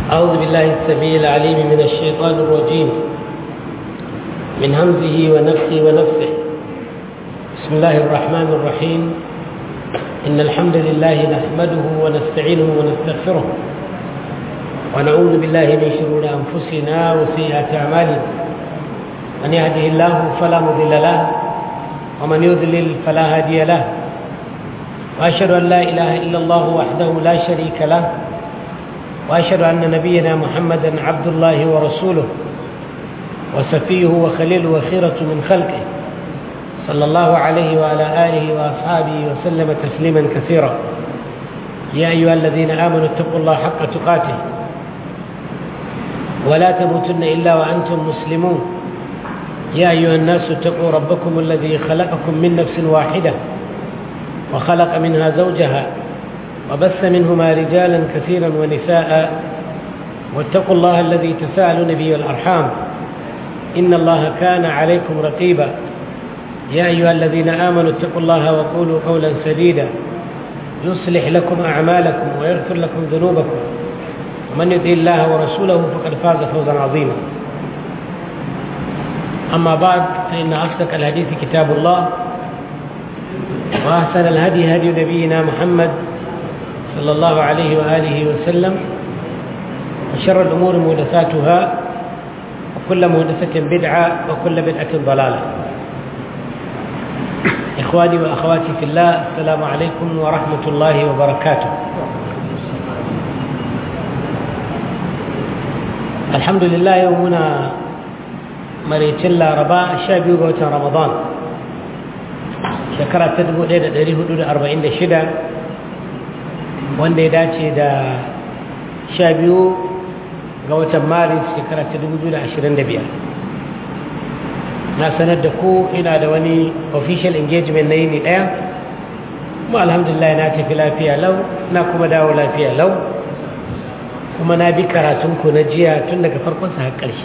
أعوذ بالله السميع العليم من الشيطان الرجيم من همزه ونفخه ونفثه بسم الله الرحمن الرحيم إن الحمد لله نحمده ونستعينه ونستغفره ونعوذ بالله من شرور أنفسنا وسيئات أعمالنا من يهده الله فلا مضل له ومن يضلل فلا هادي له وأشهد أن لا إله إلا الله وحده لا شريك له وأشهد أن نبينا محمدا عبد الله ورسوله وسفيه وخليل وخيرة من خلقه صلى الله عليه وعلى آله وأصحابه وسلم تسليما كثيرا يا أيها الذين آمنوا اتقوا الله حق تقاته ولا تموتن إلا وأنتم مسلمون يا أيها الناس اتقوا ربكم الذي خلقكم من نفس واحدة وخلق منها زوجها وبث منهما رجالا كثيرا ونساء واتقوا الله الذي تساءلون به الأرحام إن الله كان عليكم رقيبا يا أيها الذين آمنوا اتقوا الله وقولوا قولا سديدا يصلح لكم أعمالكم ويغفر لكم ذنوبكم ومن يطع الله ورسوله فقد فاز فوزا عظيما أما بعد فإن أصدق الحديث كتاب الله وأحسن الهدي هدي نبينا محمد صلى الله عليه وآله وسلم وشر الأمور محدثاتها وكل محدثة بدعة وكل بدعة ضلالة إخواني وأخواتي في الله السلام عليكم ورحمة الله وبركاته الحمد لله يومنا maraicin laraba sha biyu ga watan ramadan shekara ta 1446 wanda ya dace da sha biyu ga watan maris shekara ta 2025 na sanar da ku ina da wani official engagement na yini daya kuma alhamdulillah na tafi lafiya lau na kuma dawo lafiya lau kuma na bi karatunku na jiya tun daga farkonsa har ƙarshe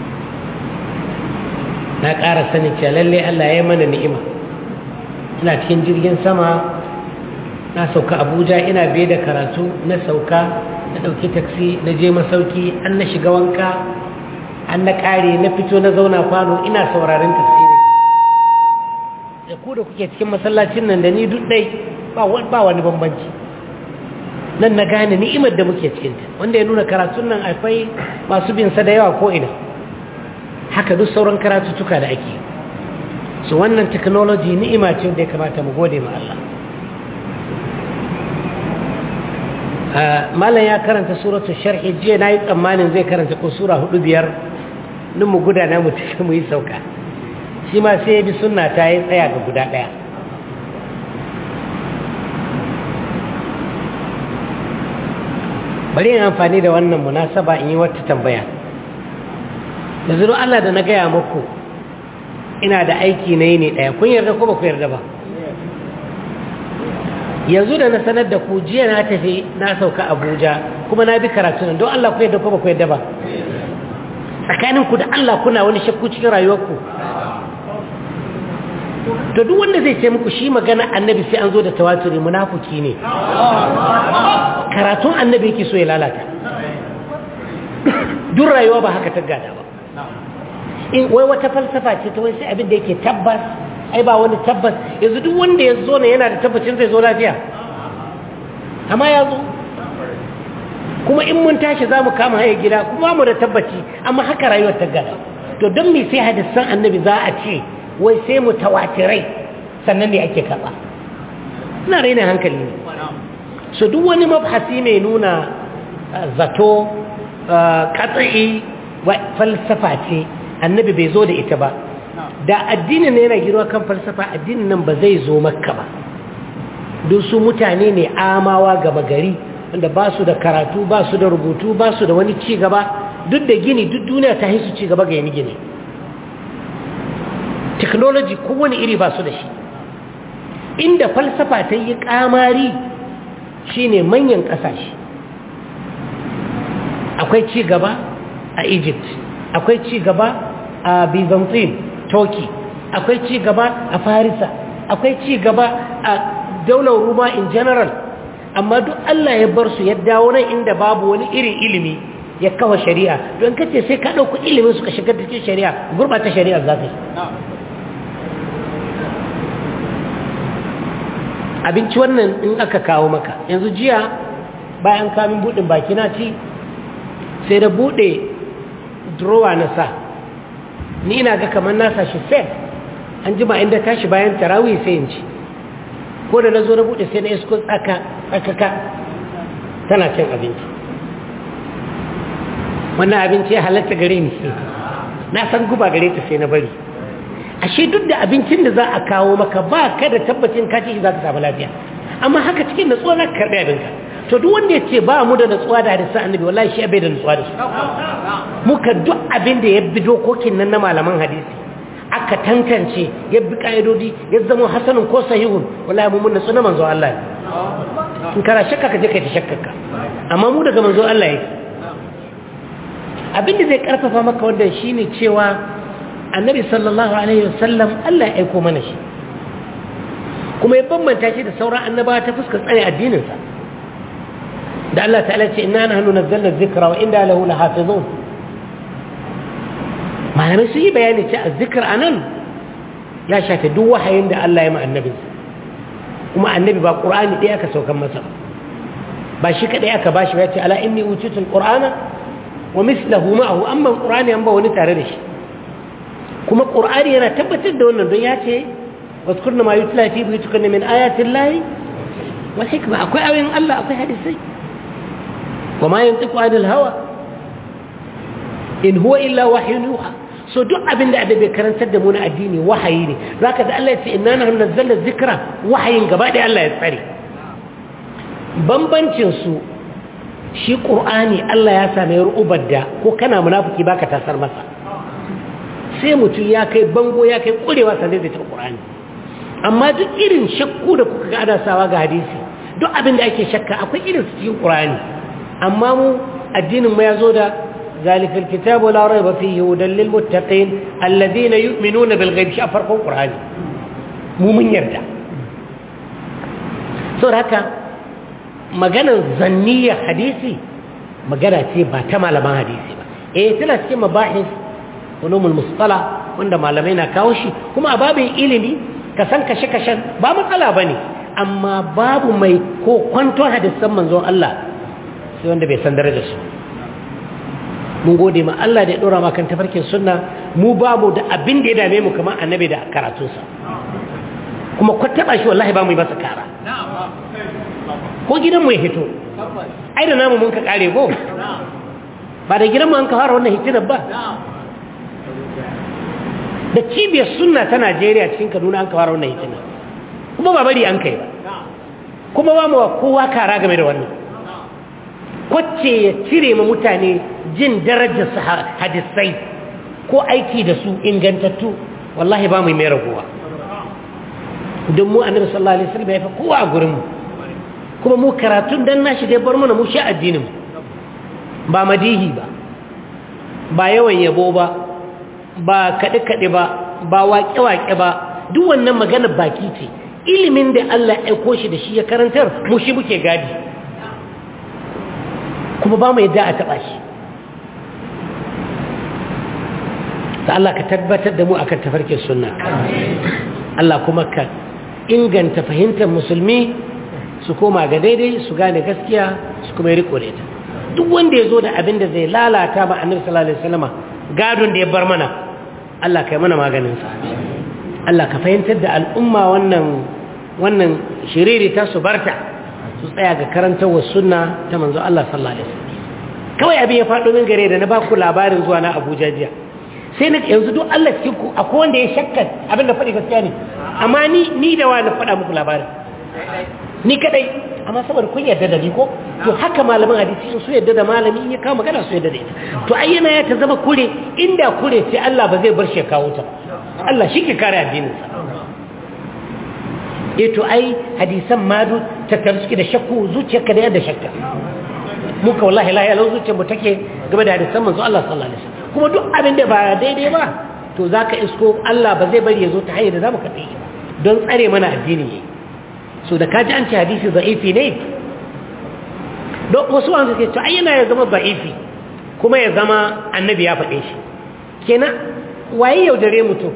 na ƙara sanin cewa lallai Allah ya yi mana ni'ima ina cikin jirgin sama na sauka abuja ina biye da karatu na sauka na ɗauki taksi na je masauki an na shiga wanka an na ƙare na fito na zauna kwano ina sauraron tafsiri da ku da kuke cikin masallacin nan da ni duk ɗai ba wani bambanci nan na gane ni'imar da muke cikinta wanda ya nuna karatun nan akwai masu bin sa da yawa ko ina haka duk sauran karatuttuka da ake su wannan technology ni'ima ce da ya kamata mu gode ma Allah malam ya karanta suratu sharhi jiya na yi tsammanin zai karanta ko sura hudu biyar nun mu gudana mu tafi mu yi sauka shi ma sai ya bi sunna ta yi tsaya ga guda ɗaya bari yin amfani da wannan munasaba in yi wata tambaya da zuru Allah da na gaya muku ina da aiki na yi ne ɗaya kun yarda ko ba ku yarda ba yanzu da na sanar da ku jiya na tafi na sauka abuja kuma na bi karatu don Allah ku yarda ko ba ku yarda ba tsakaninku da Allah kuna wani shakku cikin rayuwarku to duk wanda zai ce muku shi magana annabi sai an zo da tawaturi munafuki ne karatun annabi yake so ya lalata duk rayuwa ba haka ta gada ba in wai wata falsafa ce ta wai sai abin da yake tabbas ai ba wani tabbas yanzu duk wanda ya zo ne yana da tabbacin zai zo lafiya amma ya zo kuma in mun tashi za mu kama haya gida kuma mu da tabbaci amma haka rayuwar ta gada to don me sai hadisan annabi za a ce wai sai mu tawatirai sannan ne ake karɓa ina raina hankali ne so duk wani mabhasi mai nuna zato katsa'i falsafa ce annabi bai zo da ita ba da addinin ne yana girma kan falsafa addinin nan ba zai zo makka ba don su mutane ne amawa gaba gari wanda ba su da karatu ba su da rubutu ba su da wani ci gaba duk da gini duk duniya ta su ci gaba ga yani gini technology kowane iri ba su da shi inda falsafa ta yi kamari shine manyan kasashe akwai ci gaba a egypt akwai ci gaba a byzantine turkey akwai ci gaba a farisa akwai ci gaba a daular ruma in general amma duk Allah ya bar su ya dawo nan inda babu wani irin ilimi ya kawo shari'a don kace sai ka ɗauku ilimin suka shigar cikin shari'a gurɓata shari'a za ka yi abinci wannan in aka kawo maka yanzu jiya bayan kamin buɗin baki na ci sai da buɗe drowa na sa ni ina ga kamar nasa shi fed an jima inda tashi bayan tarawih sai in ci ko da na zo na buɗe sai na isko tsaka tsakaka tana cin abinci wannan abinci ya halatta gare ni na san guba gare ta sai na bari ashe duk da abincin da za a kawo maka ba ka da tabbacin ka ci shi za ka samu lafiya amma haka cikin natsuwa za ka karɓi abinka to duk wanda ya ce ba mu da natsuwa da hadisan annabi wallahi shi bai da natsuwa da su muka duk abin da ya bi dokokin nan na malaman hadisi aka tantance ya bi ka'idodi ya zama hasanun ko sahihun wallahi mu mun natsu na manzo Allah ne in kana shakka ka je kai ta shakkaka amma mu daga manzo Allah yake abin da zai karfafa maka wannan shine cewa annabi sallallahu alaihi wasallam Allah ya aiko mana shi kuma ya bambanta shi da sauran annabawa ta fuskar tsare addininsa da Allah ta'ala ce inna nahnu nazzalna dhikra wa inna lahu lahafizun malamai su yi bayani ce azzikr anan ya shafe duk wahayin da Allah ya ma annabinsa kuma annabi ba qur'ani ɗaya aka saukan masa ba shi kadai aka bashi ya ce ala inni utitul qur'ana wa mislahu ma'ahu amma qur'ani an ba wani tare da shi kuma qur'ani yana tabbatar da wannan don ya ce waskurna ma yutla fi buyutikunna min ayatin lahi wal hikma akwai ayoyin Allah akwai hadisai wa ma yantiqu anil hawa in huwa illa wahyun yuha so duk abin da adabe karantar da mu na addini wahayi ne zaka da Allah ya ce inna nahnu nazzalna dhikra wahayin gaba da Allah ya tsare bambancin su shi qur'ani Allah ya same ru'ubar da ko kana munafiki baka tasar masa sai mutum ya kai bango ya kai kurewa sannan zai taɓa ƙur'ani amma duk irin shakku da kuka ga adasawa ga hadisi duk abin da ake shakka akwai irin su cikin ƙur'ani amma mu addinin mu ya zo da zalikal kitabu la raiba fihi hudan lil muttaqin alladhina yu'minuna bil ghaib shi a farkon ƙur'ani mu mun yarda saboda haka maganar zanniya hadisi magana ce ba ta malaman hadisi ba eh tana cikin mabahis ulumul musqala wanda malamai na kawo shi kuma a babin ilimi ka san kashe-kashen ba matsala bane amma babu mai ko kwanton hadisan manzon Allah sai wanda bai san darajar su mun gode ma Allah da ya dora kan tafarkin sunna mu babu da abin da ya dame mu kamar annabi da karatunsa kuma ko taba shi wallahi ba mu yi masa kara ko gidan mu ya hito ai da namu mun ka kare ko ba da gidan mu an ka fara wannan hitinar ba da cibiyar sunna ta najeriya cikin kaduna an kawar wannan hitina kuma ba bari an kai ba kuma ba mu kowa kara game da wannan kwacce ya cire ma mutane jin darajar su hadisai ko aiki da su ingantattu wallahi ba mu mai raguwa don mu annabi sallallahu alaihi wasallam ya fi kowa a gurin mu kuma mu karatun dan nashi dai bar mana mu sha addinin ba madihi ba ba yawan yabo ba ba kaɗe-kaɗe ba ba waƙe-waƙe ba duk wannan magana baki ce ilimin da Allah ya aiko shi da shi ya karantar mu shi muke gadi kuma ba mu yadda a taɓa shi ta Allah ka tabbatar da mu akan tafarkin sunna Allah kuma ka inganta fahimtar musulmi su koma ga daidai su gane gaskiya su kuma yi riko da ita duk wanda ya zo da abin da zai lalata ma annabi sallallahu alaihi wasallama gadon da ya bar mana Allah kai mana maganinsa Allah ka fahimtar da al'umma wannan wannan shiriri ta su barta su tsaya ga karantarwa sunna ta manzo Allah sallallahu alaihi wasallam kawai abin ya faɗo min gare da na ba ku labarin zuwa na Abuja jiya sai na yanzu duk Allah cikin ku akwai wanda ya shakka abin da faɗi gaskiya ne amma ni ni da wani faɗa muku labarin ni kadai amma saboda kun yarda da ni ko to haka malaman hadisi in su yarda da malami in ya kawo magana su yarda da ita to ai yana ya ta zama kure inda kure sai Allah ba zai bar shi kawo ta Allah shi ke kare addinin sa eh to ai hadisan madu ta tarsuki da shakku zuciyarka da yadda shakka muka wallahi la ya zuciyar mu take game da hadisan manzo Allah sallallahu alaihi wasallam kuma duk abin da ba daidai ba to zaka isko Allah ba zai bari ya zo ta hanyar da zamu kaɗe shi don tsare mana addini yayi so da kaji an ce hadisi za'ifi ne don wasu wanda suke to ai yana ya zama za'ifi kuma ya zama annabi ya faɗe shi kenan waye yaudare mutum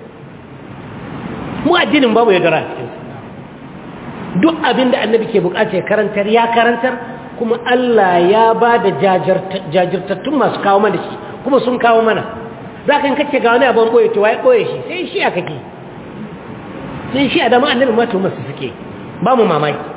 mu addinin babu yaudara cikin duk abin da annabi ke bukata ya karantar ya karantar kuma Allah ya ba da jajirtattun masu kawo mana shi kuma sun kawo mana za ka kace ga wani abin ɓoye to waye ɓoye shi sai shi a kake sai shi a dama annabi mata masu suke ba mu mamaki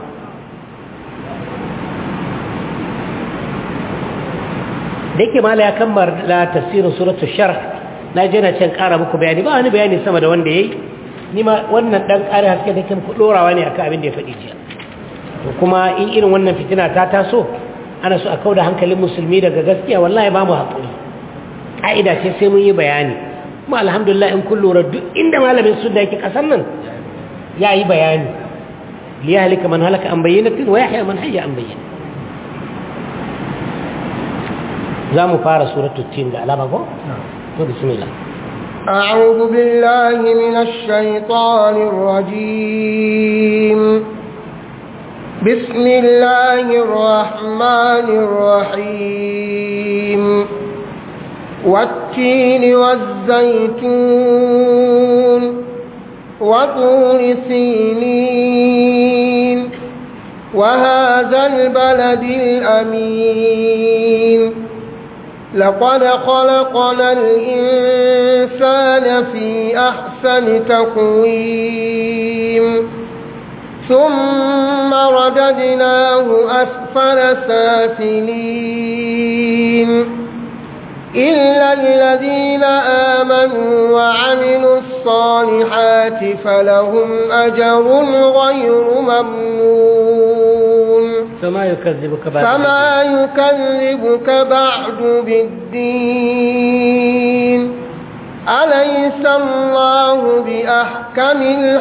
da yake mala ya kammala tafsirin suratul sharh na je na can ƙara muku bayani ba wani bayani sama da wanda yayi ni ma wannan dan ƙari haske da ku dorawa ne akan abin da ya faɗi jiya to kuma in irin wannan fitina ta taso ana so a kauda hankalin musulmi daga gaskiya wallahi ba mu haƙuri ƙa'ida ce sai mun yi bayani kuma alhamdulillah in kun lura duk inda malamin sunna yake ƙasar nan ya yi bayani liyahlika man halaka an bayyinatin wa yahya man hayya an bayyana za mu fara suratul tin da alama ko to bismillah أعوذ بالله من الشيطان الرجيم بسم الله الرحمن الرحيم والتين والزيتون وطور سينين وهذا البلد الأمين لقد خلقنا الإنسان في أحسن تقويم ثم رددناه أسفل سافلين إلا الذين آمنوا وعملوا الصالحات فلهم أجر غير ممنون فما يكذبك بعد فما يكذبك بعد بالدين أليس الله بأحكم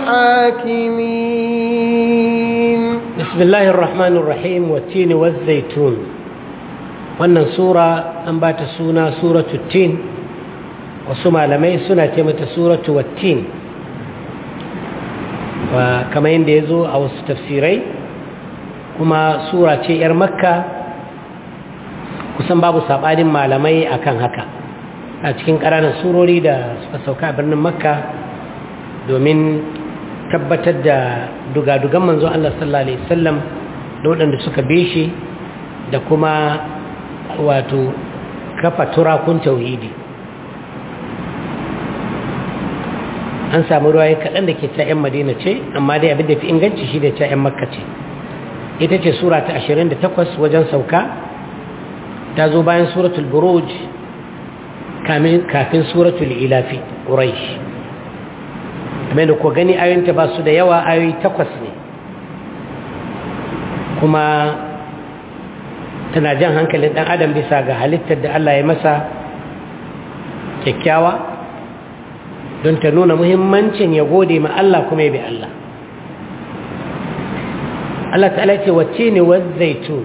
الحاكمين بسم الله الرحمن الرحيم والتين والزيتون wannan sura an ba ta suna suratu tin wasu malamai suna ce mata suratu wattin kamar yadda ya zo a wasu tafsirai kuma sura ce 'yar makka kusan babu saɓanin malamai akan haka a cikin ƙananan surori da suka sauka a birnin makka domin tabbatar da dugadugan manzo Allah sallallahu Alaihi wasallam da waɗanda suka shi da kuma wato kafa turakun tauhidi an samu ruwaye kaɗan da ke ta 'yan madina ce amma dai abin da fi inganci shi da ta 'yan makka ce ita ce sura ta 28 wajen sauka ta zo bayan suratul buruj kafin suratul ilafi ƙuraish kamar da ku gani ayoyinta ba su da yawa ayoyi takwas ne kuma tana jan hankalin ɗan adam bisa ga halittar da Allah ya masa kyakkyawa don ta nuna muhimmancin ya gode ma Allah kuma ya bi Allah Allah ta'ala ce wacce ne wazzaitun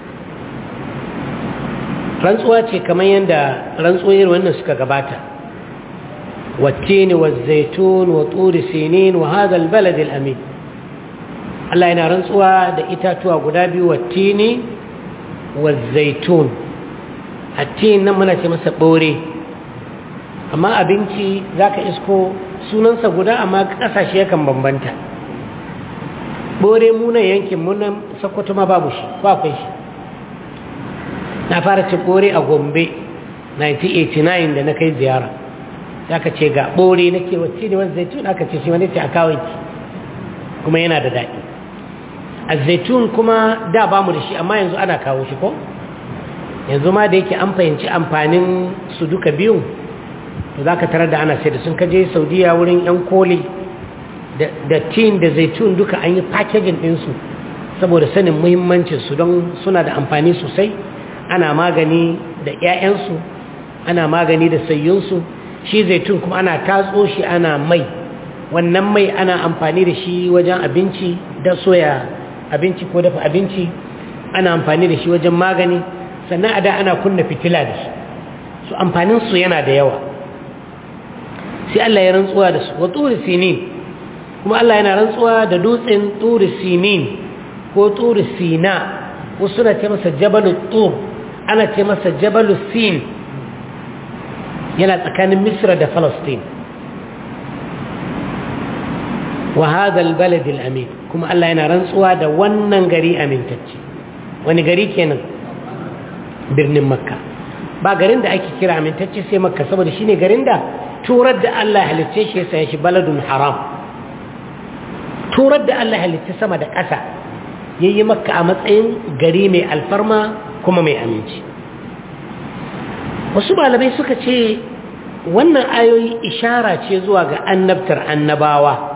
rantsuwa ce kamar yadda rantsuwar wannan suka gabata wacce ne wazzaitun wa turi sinin wa hadal balad amin Allah yana rantsuwa da itatuwa guda biyu wacce ne wazzaitun attin nan muna ce masa ɓore amma abinci za ka isko sunansa guda amma ƙasashe yakan bambanta ɓore munan yankin munan sakwato ma babu shi akwai shi na fara cin ɓore a gombe 1989 da na kai ziyara za ka ce ga ɓore na ke wacce ne wani zaitun aka ce shi wani ce a kawai kuma yana da daɗi a zaitun kuma da ba mu da shi amma yanzu ana kawo shi ko yanzu ma da yake an fahimci amfanin su duka biyun to za ka tarar da ana sai da sun kaje saudiya wurin 'yan koli da tin da zaitun duka an yi packaging ɗinsu saboda sanin muhimmancinsu don suna da amfani sosai ana magani da 'ya'yansu ana magani da sayyunsu shi zaitun kuma ana tatso shi ana mai wannan mai ana amfani da shi wajen abinci da soya abinci ko dafa abinci ana amfani da shi wajen magani sannan a da ana kunna fitila da shi su amfaninsu yana da yawa sai Allah ya rantsuwa da su wa turi sinin kuma Allah yana rantsuwa da dutsen turi sinin ko turi sina wasu suna ce masa jabalu tur ana ce masa jabalus sin yana tsakanin misra da falastin wa hadha albalad alamin kuma Allah yana rantsuwa da wannan gari amintacce wani gari kenan birnin makka ba garin da ake kira amintacce sai makka saboda shine garin da turar da Allah halicce shi sai shi baladun haram turar da Allah halicce sama da ƙasa yayi makka a matsayin gari mai alfarma kuma mai aminci wasu malamai suka ce wannan ayoyi ishara ce zuwa ga annabtar annabawa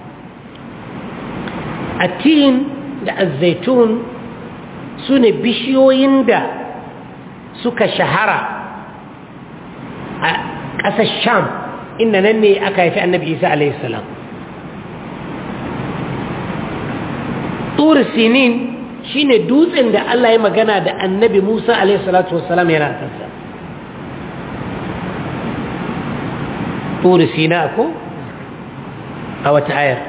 atin da azzaitun su ne bishiyoyin da suka shahara a ƙasar sham inda nan ne aka haifi annabi isa alaihissalam turi sinin shi ne dutsen da allah ya magana da annabi musa alaihissalatu wassalam yana kansa turi sina ko a wata ayar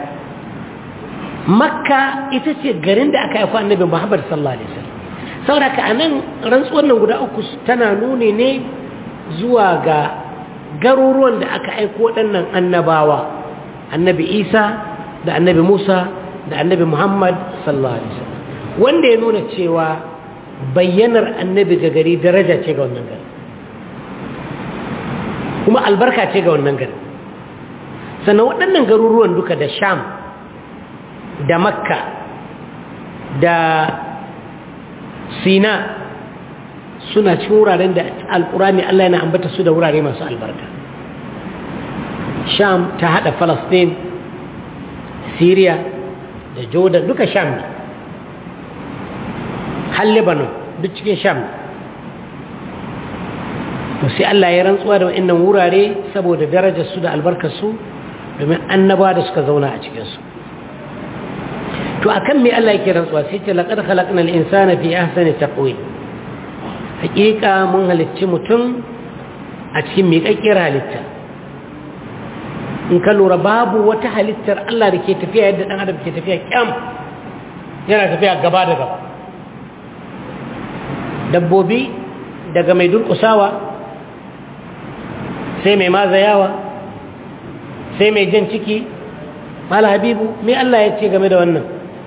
makka ita ce garin da aka haifi annabi muhammad sallallahu alaihi wasallam sauraka a nan rantsuwar nan guda uku tana nuni ne zuwa ga garuruwan da aka aiko waɗannan annabawa annabi isa da annabi musa da annabi muhammad sallallahu alaihi wasallam wanda ya nuna cewa bayyanar annabi ga gari daraja ce ga wannan gari kuma albarka ce ga wannan gari sannan waɗannan garuruwan duka da sham da makka da sina suna cikin wuraren da alkurani Allah yana ambata su da wurare masu albarka sham ta hada falastin syria da jordan duka sham ne har lebanon duk cikin sham ne sai Allah ya rantsuwa da wa'annan wurare saboda darajar su da albarkar su domin annaba da suka zauna a cikinsu to akan me Allah yake rantsuwa sai ce laqad khalaqnal insana fi ahsani taqwim hakika mun halicci mutum a cikin miƙaƙƙiyar halitta in ka lura babu wata halittar Allah da ke tafiya yadda ɗan adam ke tafiya kyam yana tafiya gaba da gaba dabbobi daga mai durƙusawa sai mai mazayawa sai mai jan ciki mala habibu me Allah ya ce game da wannan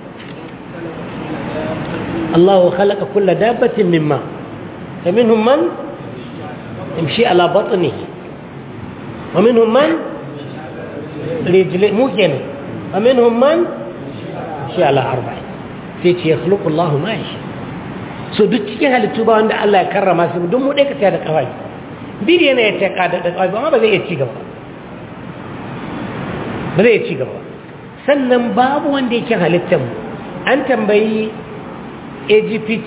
الله خلق كل دابة من ماء فمنهم من يمشي على بطنه ومنهم من رجل ممكن ومنهم من يمشي على أربع فيتي يخلق الله ما يشاء so duk cikin halittu ba wanda Allah ya karrama su don mu dai ka da kawai biri yana ya taka da kawai amma ba zai iya ci gaba ba zai iya ci gaba sannan babu wanda yake halittar mu an tambayi AGPT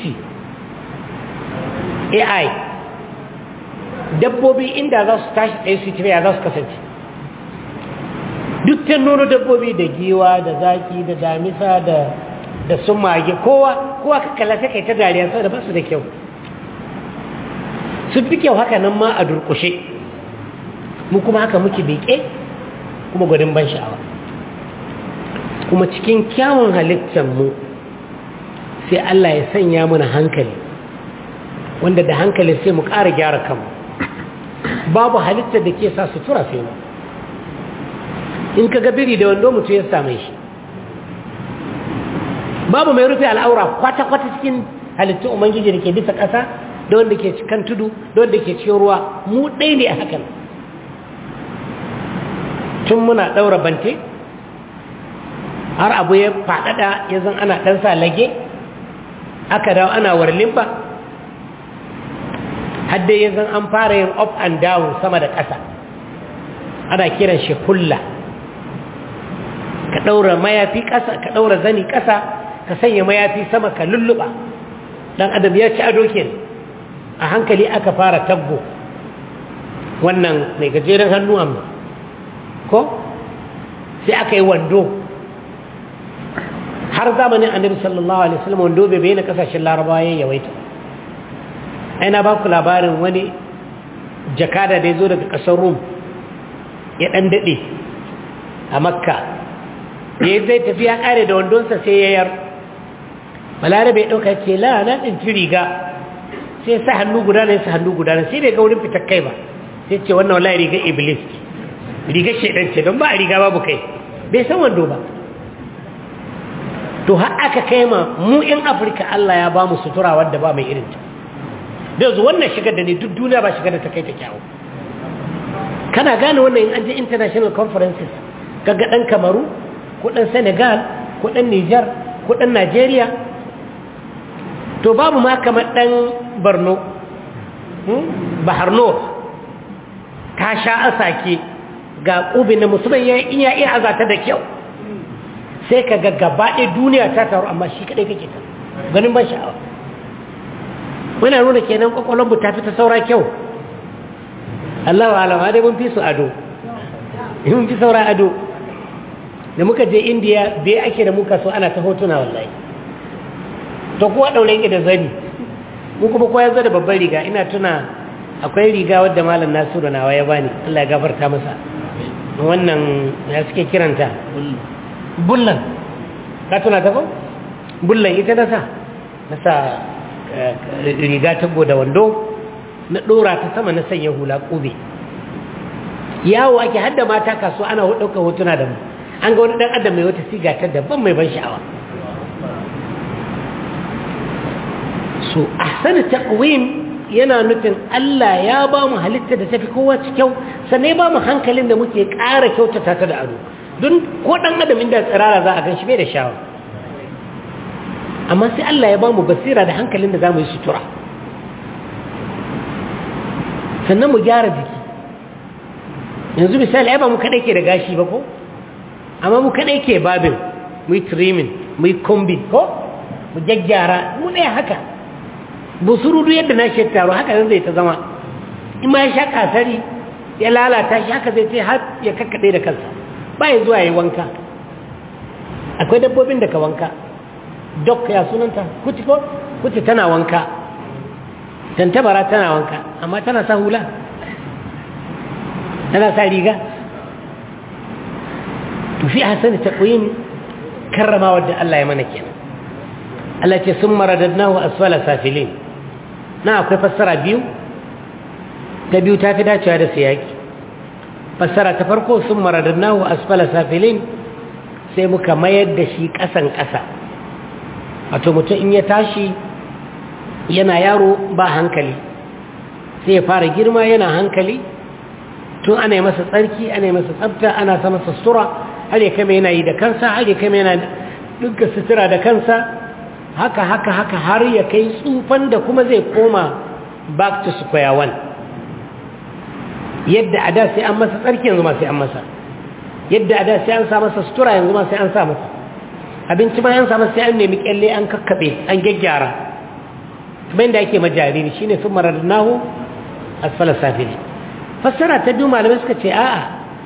AI dabbobi inda za su tashi ɗaya su tafiya za su kasance duk ta nono dabbobi da giwa da zaki da damisa da da sun mage kowa kowa ka kalla sai kai ta dariya saboda ba su da kyau sun fi kyau haka nan ma a durkushe mu kuma haka muke beke kuma gwadin ban sha'awa kuma cikin kyawun halittar mu sai Allah ya sanya mana hankali wanda da hankali sai mu ƙara gyara kanmu babu halittar da ke sa sutura sai mu in ka biri da wando mutu ya same shi babu mai rufe al'aura kwata-kwata cikin halittun ubangiji da ke bisa ƙasa da wanda ke cikin tudu da wanda ke cikin ruwa mu ɗai ne a hakan tun muna ɗaura bante har abu ya faɗaɗa ya zan ana ɗansa lage aka dawo ana warlin ba hadda ya zan an fara yin up and down sama da ƙasa ana kiran shi kulla ka ɗaura mayafi ƙasa ka ɗaura zani ƙasa ka sanya mayafi sama ka lulluɓa ɗan adam ya ci ado ke a hankali aka fara taggo wannan mai gajeren hannu amma ko sai aka yi wando har zamanin annabi sallallahu alaihi wasallam wando bai bayyana kasashen larabawa ya yawaita ai na baku labarin wani jakada da ya zo daga ƙasar rum ya ɗan daɗe a makka da ya zai tafiya ƙare da wandonsa sai ya yar balarabe ya ɗauka ce la na ɗinci riga sai sa hannu guda ne sa hannu guda ne sai bai ga wurin fitar kai ba sai ce wannan wallahi rigar iblis ce rigar shaidan ce don ba a riga babu kai bai san wando ba to har aka kai ma mu in afirka allah ya ba mu sutura wadda ba mai irin ta da yanzu wannan shigar da ne duk duniya ba shigar da ta kai ta kyawu kana gane wannan in an je international conferences kaga dan kamaru ko dan senegal ko dan niger ko dan nigeria to babu ma kamar dan borno baharno ta sha asake ga ƙubi na musamman ya iya iya azata da kyau sai ka ga gaba ɗaya duniya ta taru amma shi kaɗai kake ta ganin ban sha'awa muna nuna kenan ƙwaƙwalon ta fi ta saura kyau Allah wa alama dai mun fi su ado mun fi saura ado da muka je indiya bai ake da muka so ana ta hotuna wallahi to kuwa ɗaure yake da zani mu kuma kowa ya zo da babban riga ina tuna akwai riga wadda malam nasiru nawa ya bani Allah ya gafarta masa wannan ya suke kiranta bullan ka tuna ta ko bullan ita na sa na sa riga ta da wando na ɗora ta sama na sanya hula ƙube yawo ake hadda mata kaso ana ɗaukar hotuna da mu an ga wani ɗan adam mai wata siga ta daban mai ban sha'awa so ahsanu taqwim yana nufin Allah ya ba mu halitta da tafi kowa kyau sannan ya ba mu hankalin da muke ƙara kyautata ta da ado don ko ɗan adam inda tsirara za a gan shi bai da shawa amma sai Allah ya ba mu basira da hankalin da za mu yi sutura sannan mu gyara jiki yanzu misali ai ba mu kaɗai ke da gashi ba ko amma mu kaɗai ke babin mu yi trimming mu yi combing ko mu gyaggyara mu ɗaya haka busurudu yadda na shi taro haka nan zai ta zama in ma ya sha kasari ya lalata shi haka zai ce har ya kakkaɗe da kansa ba ya zuwa ya wanka akwai dabbobin da ka wanka dok ya sunanta kuti ko kuti tana wanka tantabara tana wanka amma tana sa hula tana sa riga to fi hasani taqwim karrama wadda Allah ya mana kenan Allah ce sun maradadnahu asfala safilin na akwai fassara biyu ta biyu ta fi dacewa da siyaki fassara ta farko sun maradadnahu asfala safilin sai muka mayar da shi ƙasan ƙasa wato mutum in ya tashi yana yaro ba hankali sai ya fara girma yana hankali tun ana yi masa tsarki ana yi masa tsabta ana sa masa sutura har ya kama yana yi da kansa har ya kama yana dukkan sutura da kansa haka haka haka har ya kai tsufan da kuma zai koma back to square one yadda a da sai an masa tsarki yanzu ma sai an masa yadda a da sai an sa masa sutura yanzu ma sai an sa masa abinci ma an sa masa sai an nemi kyalle an kakkaɓe an gyaggyara kuma yadda ake majariri shine sun marar nahu asfala safili fassara ta biyu malamai suka ce a'a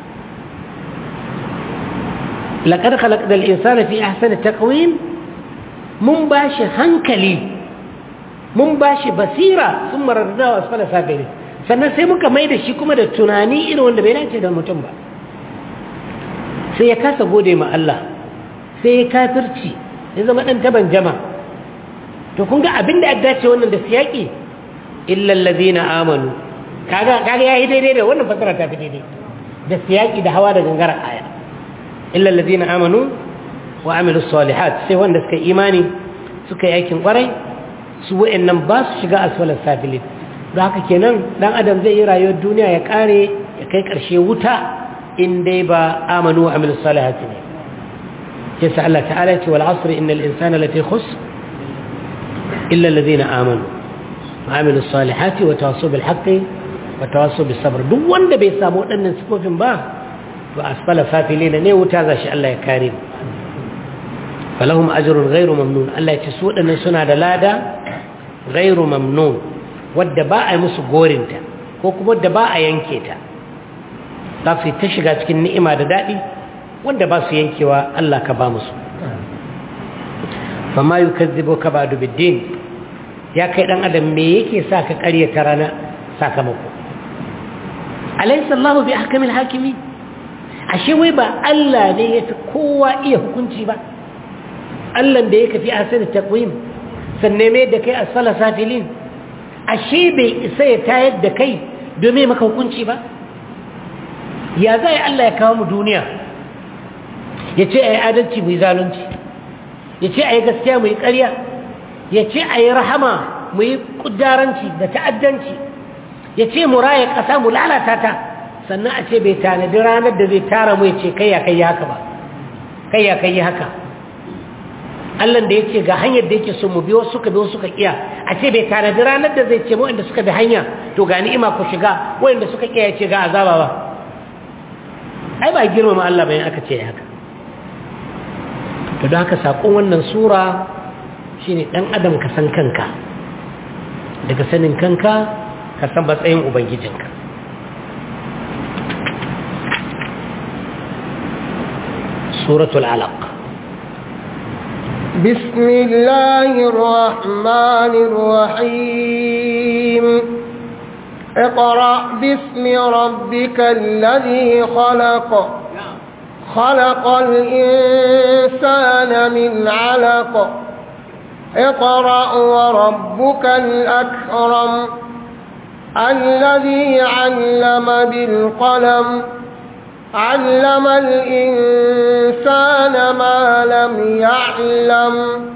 laƙar khalaqna al-insana fi ahsani taqwim mun bashi hankali mun bashi basira sun marar nahu asfala safili sannan sai muka mai da shi kuma da tunani irin wanda bai dace da mutum ba sai ya kasa gode ma Allah sai ya kafirci ya zama ɗan taban jama to kun ga abin da ya dace wannan da siyaki illal ladina amanu kaga kaga yayi daidai da wannan fasara ta fi daidai da siyaki da hawa da gangara aya illal ladina amanu wa amilus salihat sai wanda suka imani suka yi aikin kwarai su wa'annan ba su shiga asfalas safilin don haka kenan dan adam zai yi rayuwar duniya ya kare ya kai karshe wuta in dai ba amanu wa amilus salihati ne yasa Allah ta'ala ce wal asr innal insana lafi khusr illa alladhina amanu wa amilus salihati wa tawassaw bil haqqi wa tawassaw bis sabr duk wanda bai samu wadannan sifofin ba to asfala safilina ne wuta zashi Allah ya kare falahum ajrun ghairu mamnun Allah ya ce su wadannan suna da lada ghairu mamnun wadda ba a yi musu gorinta ko kuma wadda ba a yanke ta za su yi ta shiga cikin ni'ima da daɗi wanda ba su yankewa Allah ka ba musu fama yi kazzibo ka ba dubiddin ya kai ɗan adam me yake sa ka ƙaryata rana sakamako alaisa Allah bi ahkamil hakimi ashe wai ba Allah ne ya fi kowa iya hukunci ba Allah da ya kafi asali taqwim sanne mai da kai asfala safilin ashe bai isa ya tayar da kai domin maka hukunci ba ya zai Allah ya kawo mu duniya ya ce a yi adalci mu yi zalunci ya ce a yi gaskiya mu yi ƙarya ya ce a yi rahama mu yi ƙudaranci da ta'addanci ya ce mu raya ƙasa mu lalata ta sannan a ce bai tanadi ranar da zai tara mu ya ce kai ya kai yi haka ba kai ya kai yi haka Allah da ya ce ga hanyar da yake so mu biyo suka biyo suka kiya a ce bai tanadi ranar da zai ce mu inda suka bi hanya to ga ni'ima ku shiga wanda suka kiya ya ce ga azaba ba ai ba girmama Allah bayan aka ce haka to don haka sakon wannan sura shine dan adam ka san kanka daga sanin kanka ka san matsayin ubangijinka suratul alaq بسم الله الرحمن الرحيم اقرأ باسم ربك الذي خلق خلق الإنسان من علق اقرأ وربك الأكرم الذي علم بالقلم علم الإنسان ما لم يعلم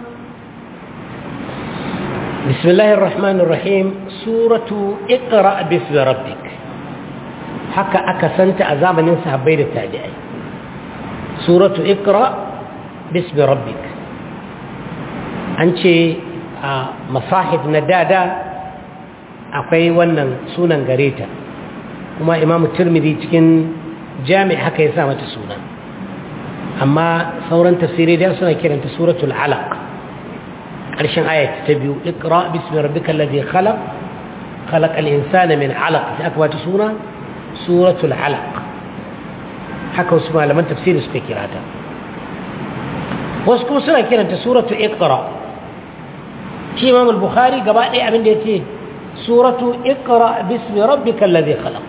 بسم الله الرحمن الرحيم سورة اقرأ باسم ربك حكى أكسنت أزام ننسى بين التابعين سورة اقرأ باسم ربك أنت مصاحف ندادا akwai wannan sunan gareta kuma imamu turmidi cikin jami haka ya sa mata suna amma sauran tafsirai da suna kiranta suratul alaq ƙarshen ayat ta biyu ikra bismi rabbikal ladhi khalaq khalaqal insana min alaq sai aka bata suna suratul alaq haka wasu malaman tafsiri suka kira ta wasu kuma suna kiranta suratul iqra shi imam al-bukhari gaba ɗaya abin da yace suratu iqra bismi rabbikal ladhi khalaq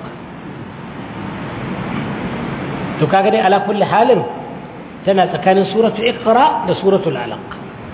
to kaga dai ala kulli halin tana tsakanin suratu iqra da suratul alaq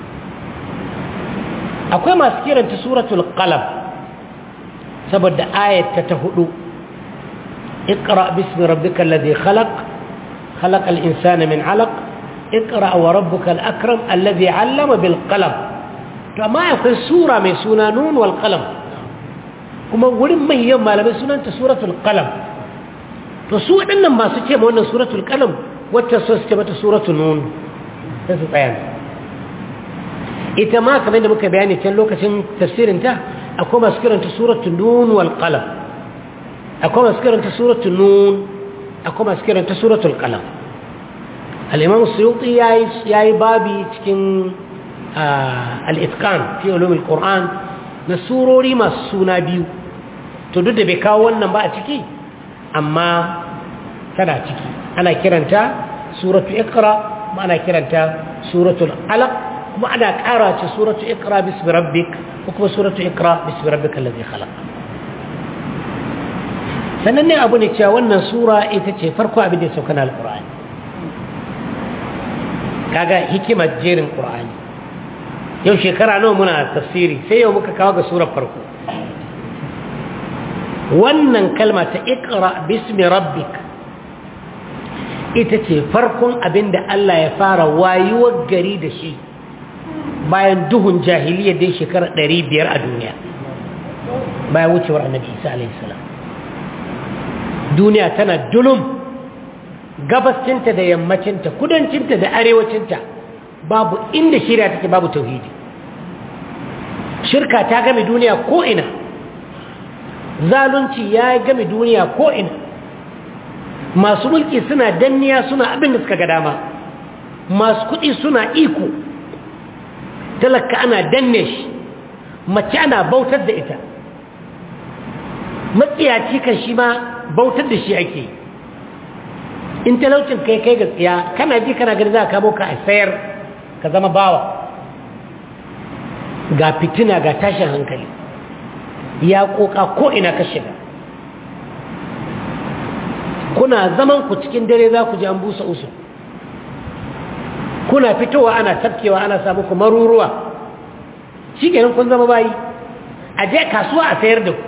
akwai masu kiranta suratul qalam saboda ayat ta hudu iqra bismi rabbikal ladhi khalaq khalaqal insana min alaq iqra wa rabbukal akram alladhi 'allama bil qalam to amma akwai sura mai suna nun wal qalam kuma wurin manyan malamai sunanta suratul qalam to su waɗannan masu ce ma wannan suratul qalam wacce so su ce mata suratul nun sai su tsaya ita ma kamar da muka bayani can lokacin tafsirinta akwai masu kiranta suratul nun wal qalam akwai masu kiranta suratul nun akwai masu kiranta suratul qalam al-imam suyuti yayi yayi babi cikin al-itqan fi ulum al-quran na surori masu suna biyu to duk da bai kawo wannan ba a ciki amma tana ciki ana kiranta suratu iqra kuma ana kiranta suratul alaq kuma ana ƙara ce suratu iqra bismi rabbik ko kuma suratu iqra bismi rabbika allazi khalaq sannan ne abu ne cewa wannan sura ita ce farko abin da ya sauka na alqur'ani kaga hikimar jerin qur'ani yau shekara nawa muna tafsiri sai yau muka kawo ga surar farko wannan kalma ta ikra bismi rabbik ita ce farkon abin da Allah ya fara wayuwar gari da shi bayan duhun jahiliya dai shekara biyar a duniya bayan wucewar annabi isa alaihissalam duniya tana dulum gabascinta da yammacinta kudancinta da arewacinta babu inda shirya take babu tauhidi shirka ta game duniya ko'ina zalunci ya game duniya ko'ina masu mulki suna danniya suna abin da suka ga dama masu kuɗi suna iko talaka ana danne shi mace ana bautar da ita matsiyaci kan shi ma bautar da shi ake in talaucin kai kai ga tsiya kana ji kana gani za ka kamo ka a sayar ka zama bawa ga fitina ga tashin hankali ya koka ko ina ka shiga kuna zaman ku cikin dare za ku ji an busa usu kuna fitowa ana tafkewa ana samu ku maruruwa shi kenan kun zama bayi a je kasuwa a sayar da ku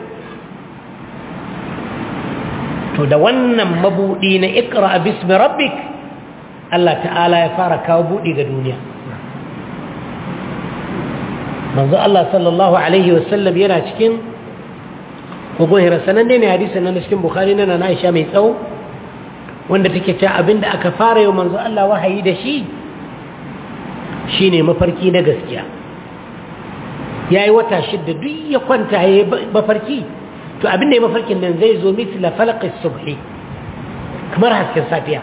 to da wannan mabudi na ikra bismi rabbik Allah ta'ala ya fara kawo budi ga duniya manzo Allah sallallahu alaihi wasallam yana cikin kogon hira sananne ne hadisin nan cikin bukhari na na Aisha mai tsawo wanda take cewa abinda aka fara yau manzo Allah wahayi da shi shine mafarki na gaskiya yayi wata shidda duk ya kwanta yayi mafarki to abinda ya mafarkin nan zai zo mitla falaqis subhi kamar hasken safiya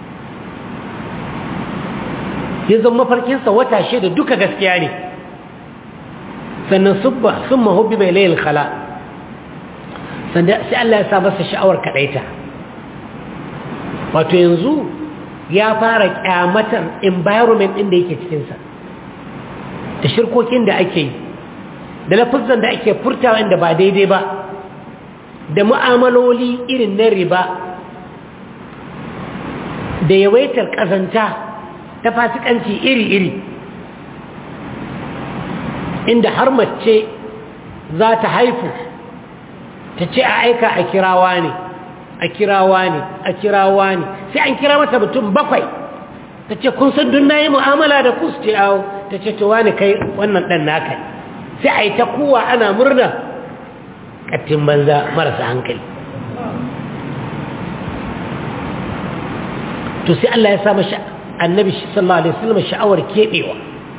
yanzu mafarkinsa wata shida duka gaskiya ne sannan subba sun mahubbi bai layil khala sannan sai Allah ya sa masa sha'awar kaɗaita wato yanzu ya fara kyamatar environment ɗin da yake cikinsa da shirkokin da ake yi da lafizan da ake furtawa inda ba daidai ba da mu'amaloli irin na riba da yawaitar ƙazanta ta fasikanci iri-iri inda har mace za ta haifu ta ce a aika a kirawa ne a kirawa ne a kirawa ne sai an kira mata mutum bakwai ta ce kun san dun na yi mu'amala da ku su ce awo ta ce towa ne kai wannan ɗan naka sai a yi ta kowa ana murna ƙattin banza marasa hankali to sai Allah ya sa mashi annabi sallallahu alaihi wasallam sha'awar kebewa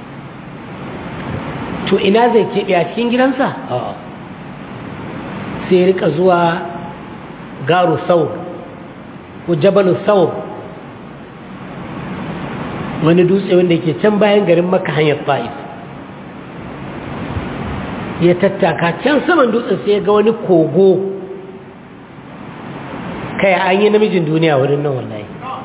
to ina zai kebe a cikin gidansa sai rika zuwa garu saur ko jabalu saur wani dutse wanda yake can bayan garin maka hanyar ta'if ya tattaka can saman dutsen sai ya ga wani kogo kai an yi namijin duniya wurin nan wallahi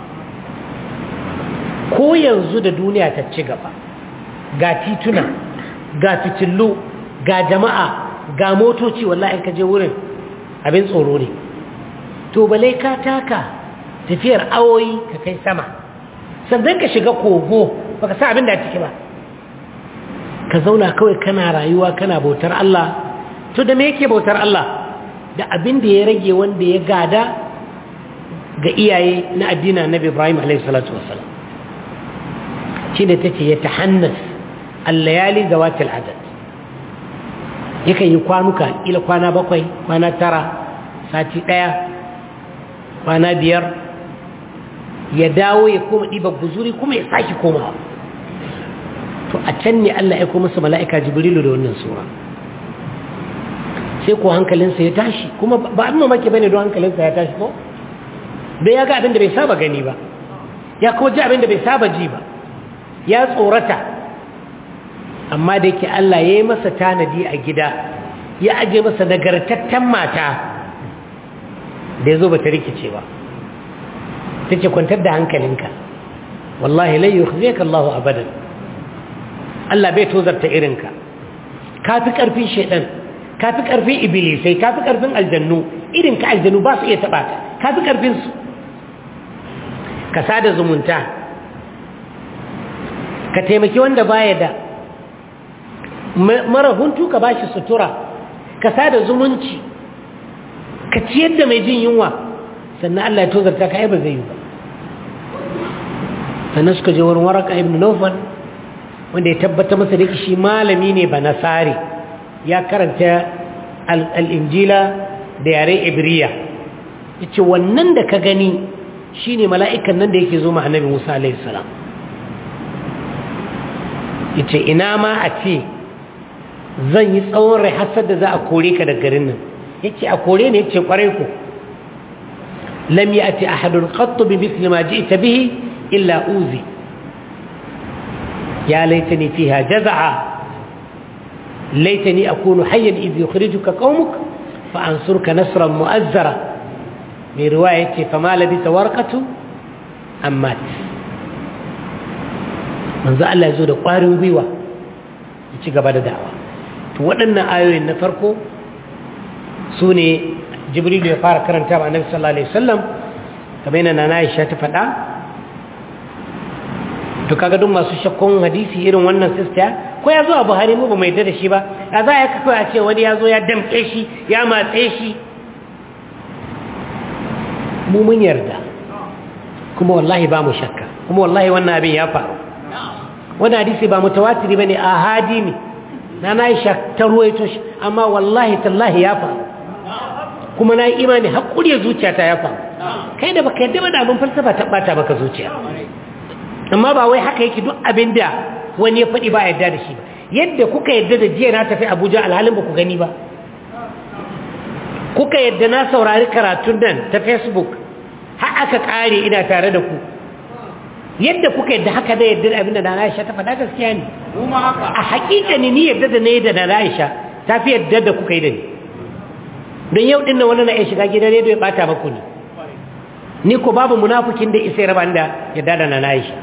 ko yanzu da duniya ta ci gaba ga tituna ga fitillu ga jama'a ga motoci wallahi ka je wurin abin tsoro ne to balai ka taka tafiyar awoyi ka kai sama sannan ka shiga kogo baka sa abin da ciki ba ka zauna kawai kana rayuwa kana bautar Allah to da me yake bautar Allah da abin da ya rage wanda ya gada ga iyaye na addinin Annabi Ibrahim alaihi salatu wassalam shine tace ya tahannas al-layali zawatil adad yakan yi kwanuka ila kwana bakwai kwana tara sati daya kwana biyar ya dawo ya koma ɗiba guzuri kuma ya sake komawa to a can ne Allah ya koma masa mala'ika jibrilu da wannan sura sai ko hankalinsa ya tashi kuma ba an mamaki bane don hankalinsa ya tashi ko bai ya ga abin da bai saba gani ba ya ko ji abin da bai saba ji ba ya tsorata amma da yake Allah ya yi masa tanadi a gida ya aje masa nagartattan mata da ya zo ba ta rikice ba ta ce kwantar da hankalinka wallahi lai yi ka Allah abadan Allah bai tozarta irinka ka fi ƙarfin shaidan ka fi ƙarfin ibilisai ka fi ƙarfin aljannu irinka aljannu ba su iya taɓa ka ka fi ƙarfinsu ka sada zumunta ka taimaki wanda baya da mara huntu ka bashi sutura ka sada zumunci ka ciyar da mai jin yunwa sannan Allah ya tozarta ka ba zai yi ba sannan suka je wurin waraka ibn Nawfal wanda ya tabbata masa da shi malami ne ba nasari ya karanta al-injila da yare ibriya yace wannan da ka gani shine mala'ikan nan da yake zo ma annabi Musa alaihi salam yace ina ma a ce zan yi tsawon rai hasar da za a kore ka da garin nan yace a kore ne yace kwarai ku lam yati ahadun qatt bi mithli ma ji'ta bihi illa uzi ya laitani fiha jaz'a laitani akunu hayyan idh yukhrijuka qaumuk fa ansurka nasran mu'azzara mai riwaya yace fa ma labisa warqatu ammat manzo Allah ya zo da ƙwarin gwiwa ya ci gaba da da'awa to waɗannan ayoyin na farko su ne jibrilu ya fara karanta wa annabi sallallahu alaihi wasallam kamar yana nana Aisha ta faɗa to kaga duk masu shakkun hadisi irin wannan sista ko ya zo a buhari mu ba mai da shi ba a za a kafa a ce wani ya zo ya damƙe shi ya matse shi mu mun yarda kuma wallahi ba mu shakka kuma wallahi wannan abin ya faru wani hadisi ba mutawatiri ba ne a hadi ne na na yi ta ruwaito shi amma wallahi tallahi ya faru kuma na yi imani haƙuri ya zuciya ta ya faru kai da baka yadda ba da abin falsafa ta ɓata baka zuciya amma ba wai haka yake duk abin da wani ya faɗi ba a yadda da shi ba yadda kuka yadda da jiya na tafi abuja alhalin ba ku gani ba kuka yadda na saurari karatun nan ta facebook har aka ƙare ina tare da ku yadda kuka yadda haka da yadda abin da na Aisha ta faɗa gaskiya ne a hakika ne ni yadda da na yi da na Aisha ta fi yadda da kuka yi da ni don yau ɗin na wani na iya shiga gidan rediyo ya ɓata maku ne ni ko babu munafukin da isa raba da yadda da na Aisha